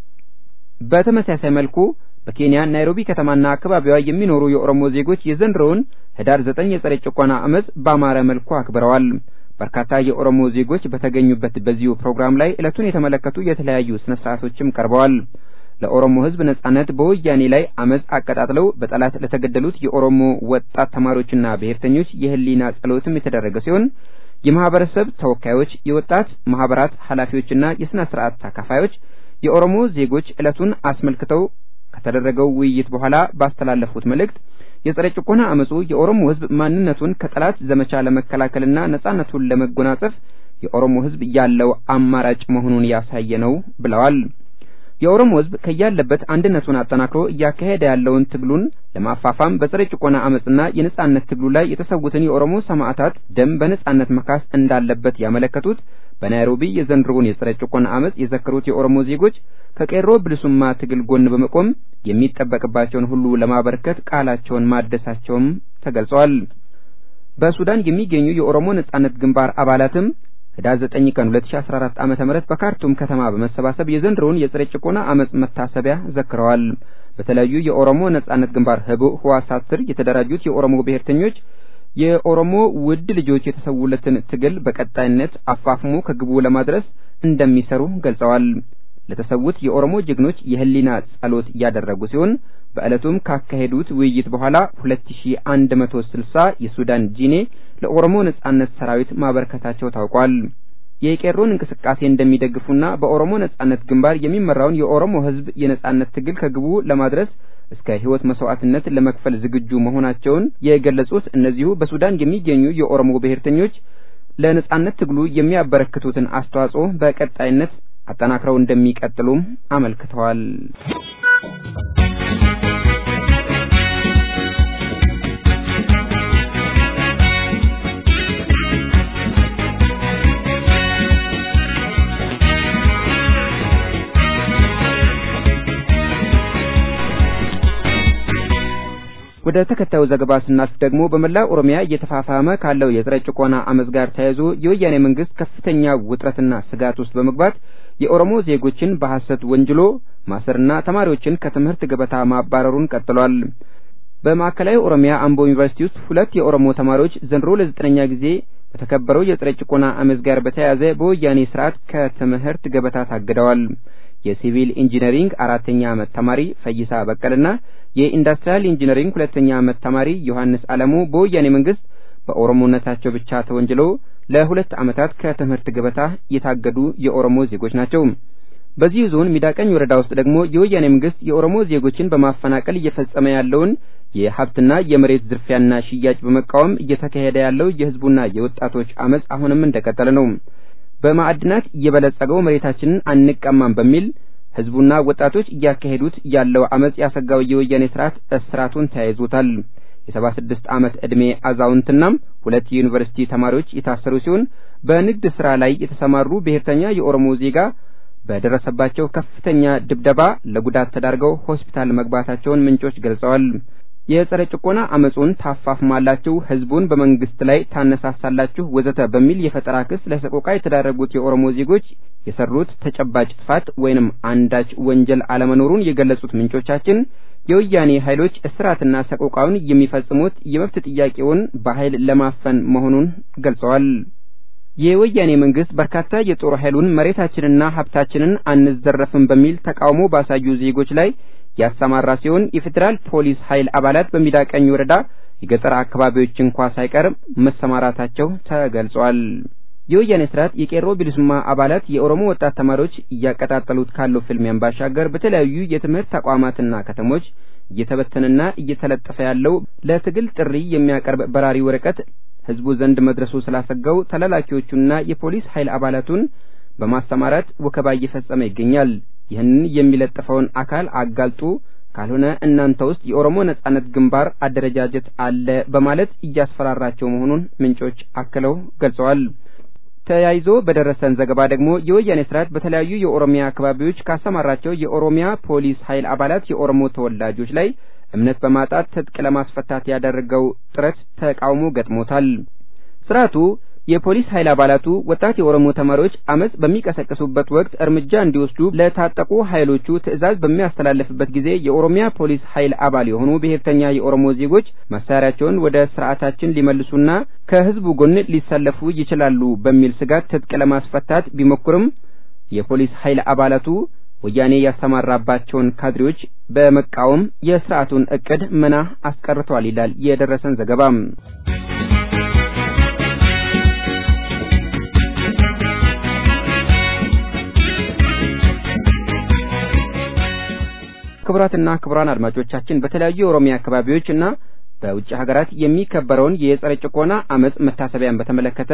በተመሳሳይ መልኩ በኬንያ ናይሮቢ ከተማና አካባቢዋ የሚኖሩ የኦሮሞ ዜጎች የዘንድሮውን ህዳር ዘጠኝ የጸረ ጭቆና አመፅ በአማረ መልኩ አክብረዋል። በርካታ የኦሮሞ ዜጎች በተገኙበት በዚሁ ፕሮግራም ላይ ዕለቱን የተመለከቱ የተለያዩ ስነ ስርዓቶችም ቀርበዋል። ለኦሮሞ ህዝብ ነጻነት በወያኔ ላይ አመፅ አቀጣጥለው በጠላት ለተገደሉት የኦሮሞ ወጣት ተማሪዎችና ብሔርተኞች የህሊና ጸሎትም የተደረገ ሲሆን የማህበረሰብ ተወካዮች፣ የወጣት ማህበራት ኃላፊዎችና የስነ ስርዓት ተካፋዮች የኦሮሞ ዜጎች ዕለቱን አስመልክተው ከተደረገው ውይይት በኋላ ባስተላለፉት መልእክት የጸረ ጭቆና አመጹ የኦሮሞ ህዝብ ማንነቱን ከጠላት ዘመቻ ለመከላከልና ነጻነቱን ለመጎናጸፍ የኦሮሞ ህዝብ ያለው አማራጭ መሆኑን ያሳየ ነው ብለዋል። የኦሮሞ ህዝብ ከያለበት አንድነቱን አጠናክሮ እያካሄደ ያለውን ትግሉን ለማፋፋም በጸረ ጭቆና አመጽና የነጻነት ትግሉ ላይ የተሰዉትን የኦሮሞ ሰማዕታት ደም በነጻነት መካስ እንዳለበት ያመለከቱት በናይሮቢ የዘንድሮውን የጸረ ጭቆና አመጽ የዘከሩት የኦሮሞ ዜጎች ከቄሮ ብልሱማ ትግል ጎን በመቆም የሚጠበቅባቸውን ሁሉ ለማበርከት ቃላቸውን ማደሳቸውም ተገልጿል። በሱዳን የሚገኙ የኦሮሞ ነጻነት ግንባር አባላትም ህዳር 9 ቀን 2014 ዓመተ ምህረት በካርቱም ከተማ በመሰባሰብ የዘንድሮውን የጸረ ጭቆና አመጽ መታሰቢያ ዘክረዋል። በተለያዩ የኦሮሞ ነጻነት ግንባር ህቡዕ ህዋሳት ስር የተደራጁት የኦሮሞ ብሔርተኞች የኦሮሞ ውድ ልጆች የተሰዉለትን ትግል በቀጣይነት አፋፍሞ ከግቡ ለማድረስ እንደሚሰሩ ገልጸዋል። ለተሰዉት የኦሮሞ ጀግኖች የህሊና ጸሎት ያደረጉ ሲሆን በዕለቱም ካካሄዱት ውይይት በኋላ 2160 የሱዳን ጂኔ ለኦሮሞ ነጻነት ሰራዊት ማበረከታቸው ታውቋል። የቄሮን እንቅስቃሴ እንደሚደግፉና በኦሮሞ ነጻነት ግንባር የሚመራውን የኦሮሞ ህዝብ የነጻነት ትግል ከግቡ ለማድረስ እስከ ህይወት መስዋዕትነት ለመክፈል ዝግጁ መሆናቸውን የገለጹት እነዚሁ በሱዳን የሚገኙ የኦሮሞ ብሔርተኞች ለነጻነት ትግሉ የሚያበረክቱትን አስተዋጽኦ በቀጣይነት አጠናክረው እንደሚቀጥሉም አመልክተዋል። ወደ ተከታዩ ዘገባ ስናልፍ ደግሞ በመላ ኦሮሚያ እየተፋፋመ ካለው የጸረ ጭቆና አመጽ ጋር ተያይዞ የወያኔ መንግስት ከፍተኛ ውጥረትና ስጋት ውስጥ በመግባት የኦሮሞ ዜጎችን በሐሰት ወንጅሎ ማሰርና ተማሪዎችን ከትምህርት ገበታ ማባረሩን ቀጥሏል። በማዕከላዊ ኦሮሚያ አምቦ ዩኒቨርሲቲ ውስጥ ሁለት የኦሮሞ ተማሪዎች ዘንድሮ ለዘጠነኛ ጊዜ በተከበረው የጸረ ጭቆና አመጽ ጋር በተያያዘ በወያኔ ስርዓት ከትምህርት ገበታ ታግደዋል። የሲቪል ኢንጂነሪንግ አራተኛ ዓመት ተማሪ ፈይሳ በቀልና የኢንዱስትሪያል ኢንጂነሪንግ ሁለተኛ ዓመት ተማሪ ዮሐንስ አለሙ በወያኔ መንግስት በኦሮሞነታቸው ብቻ ተወንጅለው ለሁለት ዓመታት ከትምህርት ገበታ የታገዱ የኦሮሞ ዜጎች ናቸው። በዚህ ዞን ሚዳቀኝ ወረዳ ውስጥ ደግሞ የወያኔ መንግስት የኦሮሞ ዜጎችን በማፈናቀል እየፈጸመ ያለውን የሀብትና የመሬት ዝርፊያና ሽያጭ በመቃወም እየተካሄደ ያለው የህዝቡና የወጣቶች አመጽ አሁንም እንደቀጠለ ነው። በማዕድናት የበለጸገው መሬታችንን አንቀማም በሚል ህዝቡና ወጣቶች እያካሄዱት ያለው አመጽ ያሰጋው የወያኔ ስርዓት እስራቱን ተያይዞታል። የሰባ ስድስት ዓመት ዕድሜ አዛውንትና ሁለት የዩኒቨርሲቲ ተማሪዎች የታሰሩ ሲሆን በንግድ ስራ ላይ የተሰማሩ ብሔርተኛ የኦሮሞ ዜጋ በደረሰባቸው ከፍተኛ ድብደባ ለጉዳት ተዳርገው ሆስፒታል መግባታቸውን ምንጮች ገልጸዋል። የጸረ ጭቆና አመጹን ታፋፍማላችሁ፣ ህዝቡን በመንግስት ላይ ታነሳሳላችሁ ወዘተ በሚል የፈጠራ ክስ ለሰቆቃ የተዳረጉት የኦሮሞ ዜጎች የሰሩት ተጨባጭ ጥፋት ወይንም አንዳች ወንጀል አለመኖሩን የገለጹት ምንጮቻችን የወያኔ ኃይሎች እስራትና ሰቆቃውን የሚፈጽሙት የመብት ጥያቄውን በኃይል ለማፈን መሆኑን ገልጸዋል። የወያኔ መንግስት በርካታ የጦር ኃይሉን መሬታችንና ሀብታችንን አንዘረፍም በሚል ተቃውሞ ባሳዩ ዜጎች ላይ ያሰማራ ሲሆን የፌዴራል ፖሊስ ኃይል አባላት በሚዳቀኝ ወረዳ የገጠር አካባቢዎች እንኳ ሳይቀር መሰማራታቸው ተገልጿል። የወያኔ ስርዓት የቄሮ ቢልሱማ አባላት የኦሮሞ ወጣት ተማሪዎች እያቀጣጠሉት ካለው ፍልሚያን ባሻገር በተለያዩ የትምህርት ተቋማትና ከተሞች እየተበተነና እየተለጠፈ ያለው ለትግል ጥሪ የሚያቀርብ በራሪ ወረቀት ህዝቡ ዘንድ መድረሱ ስላሰጋው ተላላኪዎቹና የፖሊስ ኃይል አባላቱን በማሰማራት ወከባ እየፈጸመ ይገኛል። ይህንን የሚለጥፈውን አካል አጋልጡ፣ ካልሆነ እናንተ ውስጥ የኦሮሞ ነጻነት ግንባር አደረጃጀት አለ በማለት እያስፈራራቸው መሆኑን ምንጮች አክለው ገልጸዋል። ተያይዞ በደረሰን ዘገባ ደግሞ የወያኔ ስርዓት በተለያዩ የኦሮሚያ አካባቢዎች ካሰማራቸው የኦሮሚያ ፖሊስ ኃይል አባላት የኦሮሞ ተወላጆች ላይ እምነት በማጣት ትጥቅ ለማስፈታት ያደረገው ጥረት ተቃውሞ ገጥሞታል። ስርዓቱ የፖሊስ ኃይል አባላቱ ወጣት የኦሮሞ ተማሪዎች አመጽ በሚቀሰቅሱበት ወቅት እርምጃ እንዲወስዱ ለታጠቁ ኃይሎቹ ትዕዛዝ በሚያስተላልፍበት ጊዜ የኦሮሚያ ፖሊስ ኃይል አባል የሆኑ ብሔርተኛ የኦሮሞ ዜጎች መሳሪያቸውን ወደ ስርዓታችን ሊመልሱና ከህዝቡ ጎን ሊሰለፉ ይችላሉ በሚል ስጋት ትጥቅ ለማስፈታት ቢሞክርም የፖሊስ ኃይል አባላቱ ወያኔ ያሰማራባቸውን ካድሬዎች በመቃወም የስርዓቱን እቅድ መና አስቀርተዋል ይላል የደረሰን ዘገባ። ክቡራትና ክቡራን አድማጮቻችን በተለያዩ የኦሮሚያ አካባቢዎች እና በውጭ ሀገራት የሚከበረውን የጸረ ጭቆና አመጽ መታሰቢያን በተመለከተ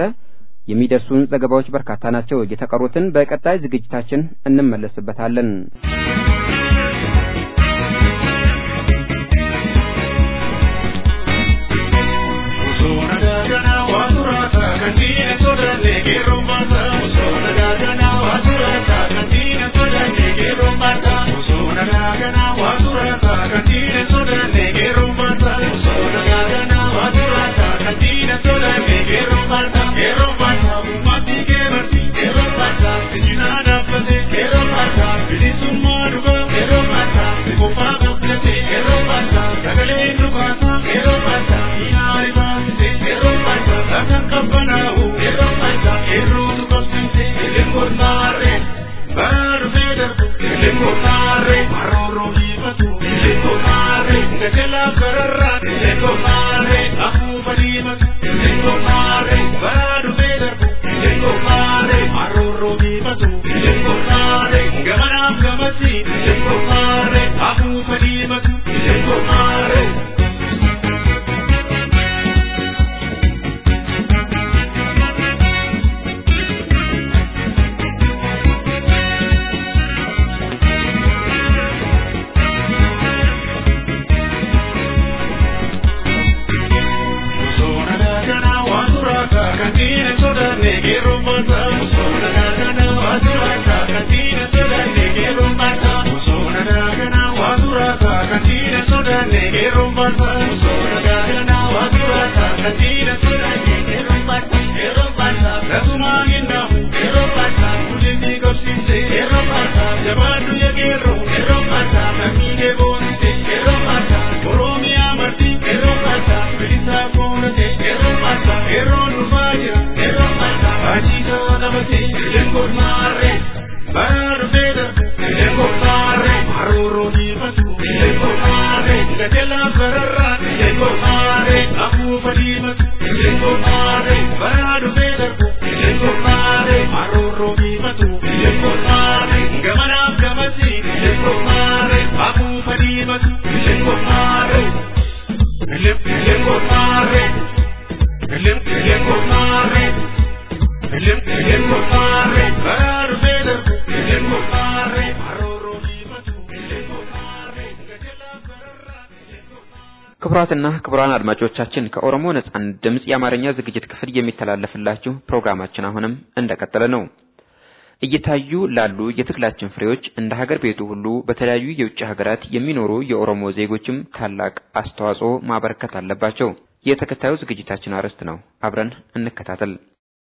የሚደርሱን ዘገባዎች በርካታ ናቸው። የተቀሩትን በቀጣይ ዝግጅታችን እንመለስበታለን። Baru beda, ክቡራትና ክቡራን አድማጮቻችን ከኦሮሞ ነጻነት ድምፅ የአማርኛ ዝግጅት ክፍል የሚተላለፍላችሁ ፕሮግራማችን አሁንም እንደቀጠለ ነው። እየታዩ ላሉ የትግላችን ፍሬዎች እንደ ሀገር ቤቱ ሁሉ በተለያዩ የውጭ ሀገራት የሚኖሩ የኦሮሞ ዜጎችም ታላቅ አስተዋጽኦ ማበረከት አለባቸው። የተከታዩ ዝግጅታችን አርዕስት ነው። አብረን እንከታተል።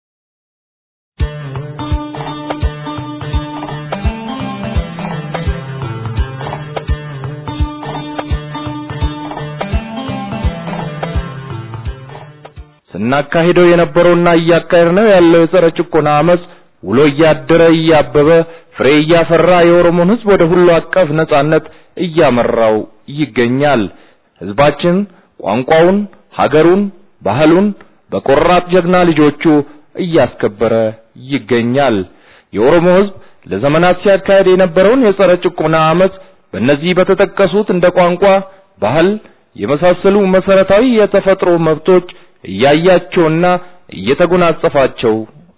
ስናካሂደው የነበረውና እያካሄድነው ያለው የጸረ ጭቆና አመጽ ውሎ እያደረ እያበበ ፍሬ እያፈራ የኦሮሞን ሕዝብ ወደ ሁሉ አቀፍ ነጻነት እያመራው ይገኛል። ሕዝባችን ቋንቋውን፣ ሀገሩን፣ ባህሉን በቆራጥ ጀግና ልጆቹ እያስከበረ ይገኛል። የኦሮሞ ሕዝብ ለዘመናት ሲያካሄድ የነበረውን የጸረ ጭቆና አመጽ በእነዚህ በተጠቀሱት እንደ ቋንቋ፣ ባህል የመሳሰሉ መሰረታዊ የተፈጥሮ መብቶች እያያቸውና እየተጎናጸፋቸው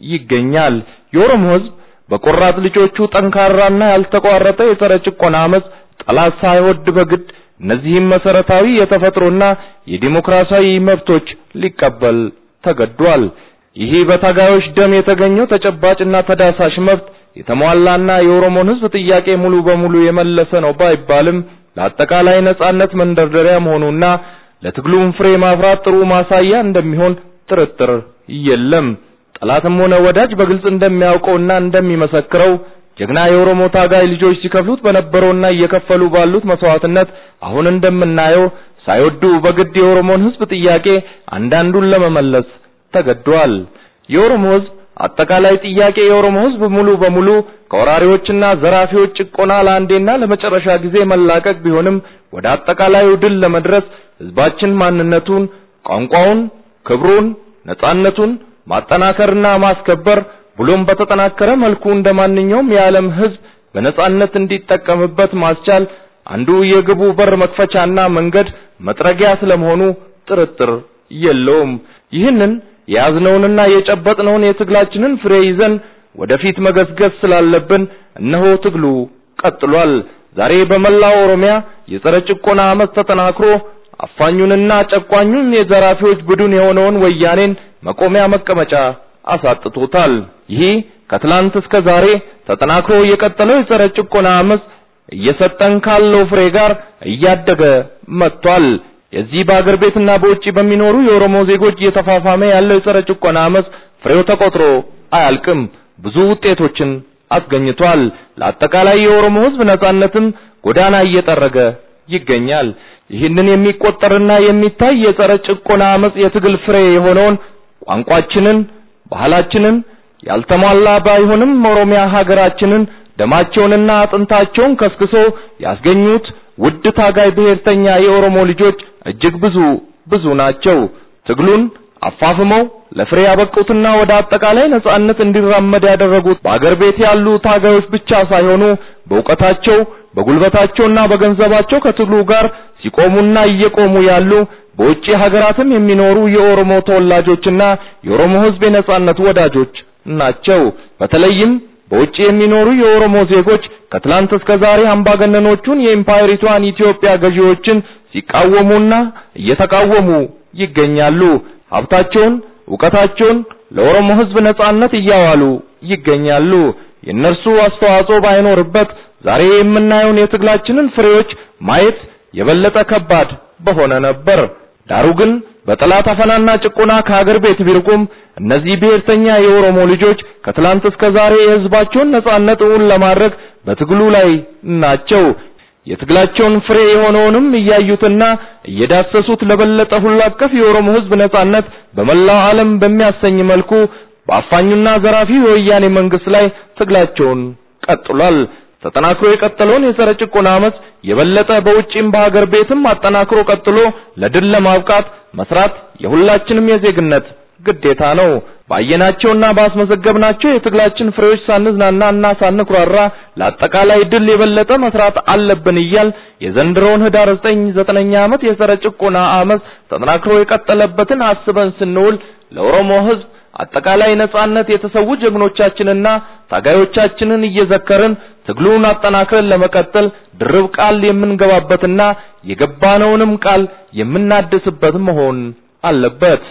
ይገኛል። የኦሮሞ ሕዝብ በቆራጥ ልጆቹ ጠንካራና ያልተቋረጠ የጸረ ጭቆና አመጽ ጠላት ሳይወድ በግድ እነዚህም መሰረታዊ የተፈጥሮና የዲሞክራሲያዊ መብቶች ሊቀበል ተገዷል። ይህ በታጋዮች ደም የተገኘው ተጨባጭና ተዳሳሽ መብት የተሟላና የኦሮሞን ሕዝብ ጥያቄ ሙሉ በሙሉ የመለሰ ነው ባይባልም ለአጠቃላይ ነጻነት መንደርደሪያ መሆኑና ለትግሉም ፍሬ ማፍራት ጥሩ ማሳያ እንደሚሆን ጥርጥር የለም። ጠላትም ሆነ ወዳጅ በግልጽ እንደሚያውቀውና እንደሚመሰክረው ጀግና የኦሮሞ ታጋይ ልጆች ሲከፍሉት በነበረውና እየከፈሉ ባሉት መስዋዕትነት አሁን እንደምናየው ሳይወዱ በግድ የኦሮሞን ሕዝብ ጥያቄ አንዳንዱን ለመመለስ ተገዷል። የኦሮሞ ሕዝብ አጠቃላይ ጥያቄ የኦሮሞ ሕዝብ ሙሉ በሙሉ ከወራሪዎችና ዘራፊዎች ጭቆና ለአንዴና ለመጨረሻ ጊዜ መላቀቅ ቢሆንም ወደ አጠቃላዩ ድል ለመድረስ ሕዝባችን ማንነቱን፣ ቋንቋውን፣ ክብሩን፣ ነጻነቱን ማጠናከርና ማስከበር ብሎም በተጠናከረ መልኩ እንደ ማንኛውም የዓለም ሕዝብ በነጻነት እንዲጠቀምበት ማስቻል አንዱ የግቡ በር መክፈቻና መንገድ መጥረጊያ ስለመሆኑ ጥርጥር የለውም። ይህንን የያዝነውንና የጨበጥነውን የትግላችንን ፍሬ ይዘን ወደፊት መገስገስ ስላለብን እነሆ ትግሉ ቀጥሏል። ዛሬ በመላው ኦሮሚያ የጸረ ጭቆና አመፅ ተጠናክሮ አፋኙንና ጨቋኙን የዘራፊዎች ቡድን የሆነውን ወያኔን መቆሚያ መቀመጫ አሳጥቶታል። ይህ ከትላንት እስከ ዛሬ ተጠናክሮ የቀጠለው የጸረ ጭቆና አመፅ እየሰጠን ካለው ፍሬ ጋር እያደገ መጥቷል። የዚህ በአገር ቤትና በውጪ በሚኖሩ የኦሮሞ ዜጎች እየተፋፋመ ያለው የጸረ ጭቆና አመፅ ፍሬው ተቆጥሮ አያልቅም። ብዙ ውጤቶችን አስገኝቷል። ለአጠቃላይ የኦሮሞ ሕዝብ ነጻነትም ጎዳና እየጠረገ ይገኛል። ይህንን የሚቆጠርና የሚታይ የጸረ ጭቆና አመፅ የትግል ፍሬ የሆነውን ቋንቋችንን፣ ባህላችንን ያልተሟላ ባይሆንም ኦሮሚያ ሀገራችንን ደማቸውንና አጥንታቸውን ከስክሶ ያስገኙት ውድ ታጋይ ብሔርተኛ የኦሮሞ ልጆች እጅግ ብዙ ብዙ ናቸው። ትግሉን አፋፍመው ለፍሬ ያበቁትና ወደ አጠቃላይ ነጻነት እንዲራመድ ያደረጉት በአገር ቤት ያሉ ታጋዮች ብቻ ሳይሆኑ በእውቀታቸው በጉልበታቸውና በገንዘባቸው ከትግሉ ጋር ሲቆሙና እየቆሙ ያሉ በውጪ ሀገራትም የሚኖሩ የኦሮሞ ተወላጆችና የኦሮሞ ሕዝብ የነጻነት ወዳጆች ናቸው። በተለይም በውጪ የሚኖሩ የኦሮሞ ዜጎች ከትላንት እስከ ዛሬ አምባገነኖቹን የኢምፓየሪቷን ኢትዮጵያ ገዢዎችን ሲቃወሙና እየተቃወሙ ይገኛሉ። ሀብታቸውን፣ ዕውቀታቸውን ለኦሮሞ ሕዝብ ነጻነት እያዋሉ ይገኛሉ። የእነርሱ አስተዋጽኦ ባይኖርበት ዛሬ የምናየውን የትግላችንን ፍሬዎች ማየት የበለጠ ከባድ በሆነ ነበር። ዳሩ ግን በጠላት አፈናና ጭቆና ከሀገር ቤት ቢርቁም እነዚህ ብሔርተኛ የኦሮሞ ልጆች ከትላንት እስከ ዛሬ የሕዝባቸውን ነጻነት እውን ለማድረግ በትግሉ ላይ ናቸው። የትግላቸውን ፍሬ የሆነውንም እያዩትና እየዳሰሱት ለበለጠ ሁሉ አቀፍ የኦሮሞ ሕዝብ ነጻነት በመላው ዓለም በሚያሰኝ መልኩ በአፋኙና ዘራፊ የወያኔ መንግስት ላይ ትግላቸውን ቀጥሏል። ተጠናክሮ የቀጠለውን የጸረ ጭቆና አመፅ የበለጠ በውጪም በሀገር ቤትም አጠናክሮ ቀጥሎ ለድል ለማብቃት መስራት የሁላችንም የዜግነት ግዴታ ነው። ባየናቸውና ባስመዘገብናቸው የትግላችን ፍሬዎች ሳንዝናናና ሳንኩራራ ለአጠቃላይ ድል የበለጠ መስራት አለብን እያል የዘንድሮውን ህዳር ዘጠኝ ዘጠነኛ ዓመት የጸረ ጭቆና አመፅ ተጠናክሮ የቀጠለበትን አስበን ስንውል ለኦሮሞ ህዝብ አጠቃላይ ነጻነት የተሰዉ ጀግኖቻችንና ታጋዮቻችንን እየዘከርን ትግሉን አጠናክረን ለመቀጠል ድርብ ቃል የምንገባበትና የገባነውንም ቃል የምናድስበት መሆን አለበት።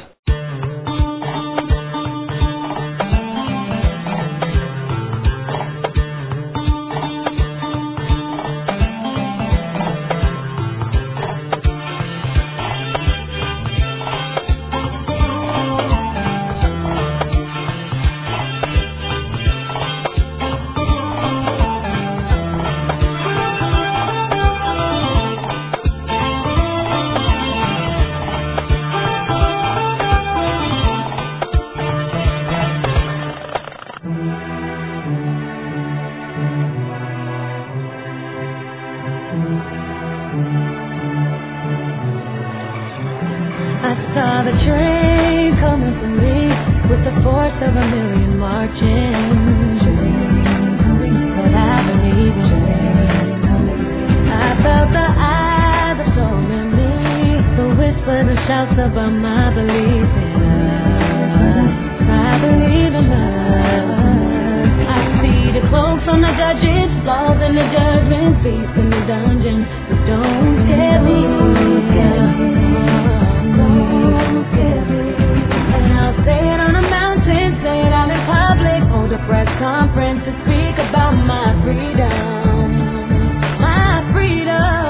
I saw the train coming for me with the force of a million marching. But I believe in I felt the eyes that told me the whispers and shouts about my belief in love. I believe in love. I see the cloaks on the judges, flaws in the judgment, beasts in the dungeon. But don't scare me. Don't scare me. Don't scare me. And I'll say it on a mountain, say it out in public, hold a press conference to speak about my freedom. My freedom.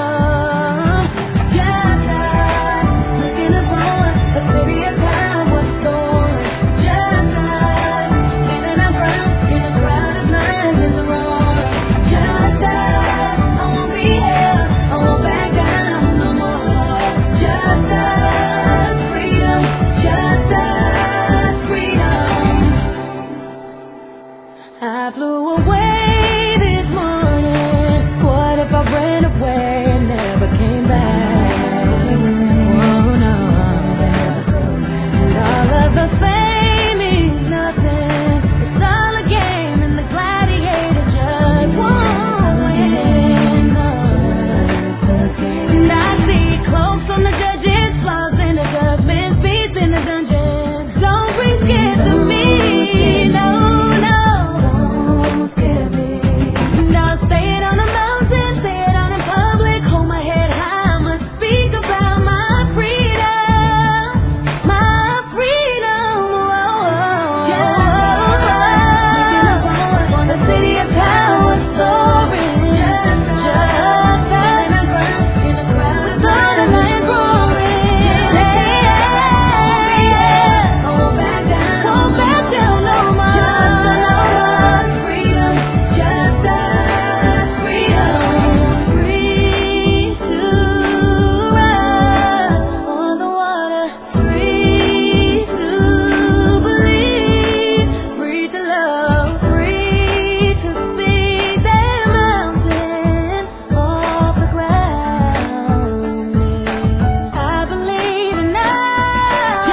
Just like looking upon a city of time was stolen. Just like standing our ground in a crowd of lions in the roar. Just like I won't be held, I won't back down no more. Just like freedom, just like freedom. I flew away this morning. What if I ran away and never came back? Oh no. And all of the fame means nothing. It's all a game and the gladiator just won't win. And I see cloaks on the judges, flaws in the judgment, beasts in the dungeon. Don't bring scared to me, no, no. Don't scare me. And I'll say it on the mountain, say it out in public, hold my head high, I must speak about my freedom, my freedom. On the city of power soaring, just like in a crowd, in a crowd with dynamite roaring. Yeah, won't back down, won't back down no more. Freedom, just like freedom, free to run on the water, free to believe, free to love, free to speak that mountain off the ground. I believe in love.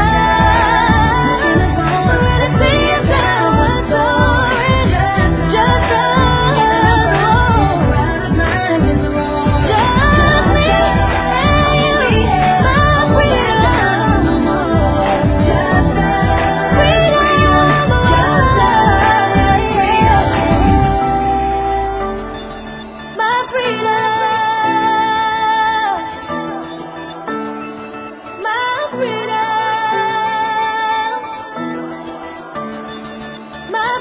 Just like the sea of power soaring, just like the mind in the wrong. Just me and you, my freedom, just like freedom, just like freedom, my freedom. My freedom, my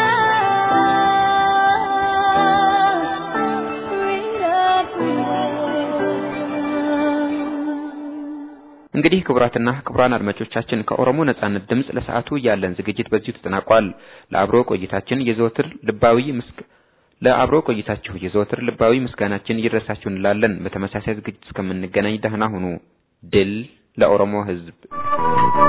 freedom, freedom. እንግዲህ ክቡራትና ክቡራን አድማጮቻችን ከኦሮሞ ነጻነት ድምፅ ለሰዓቱ ያለን ዝግጅት በዚሁ ተጠናቋል። ለአብሮ ቆይታችን የዘወትር ልባዊ ምስክ ለአብሮ ቆይታችሁ የዘወትር ልባዊ ምስጋናችን ይድረሳችሁ እንላለን። በተመሳሳይ ዝግጅት እስከምንገናኝ ደህና ሁኑ። ድል ለኦሮሞ ሕዝብ!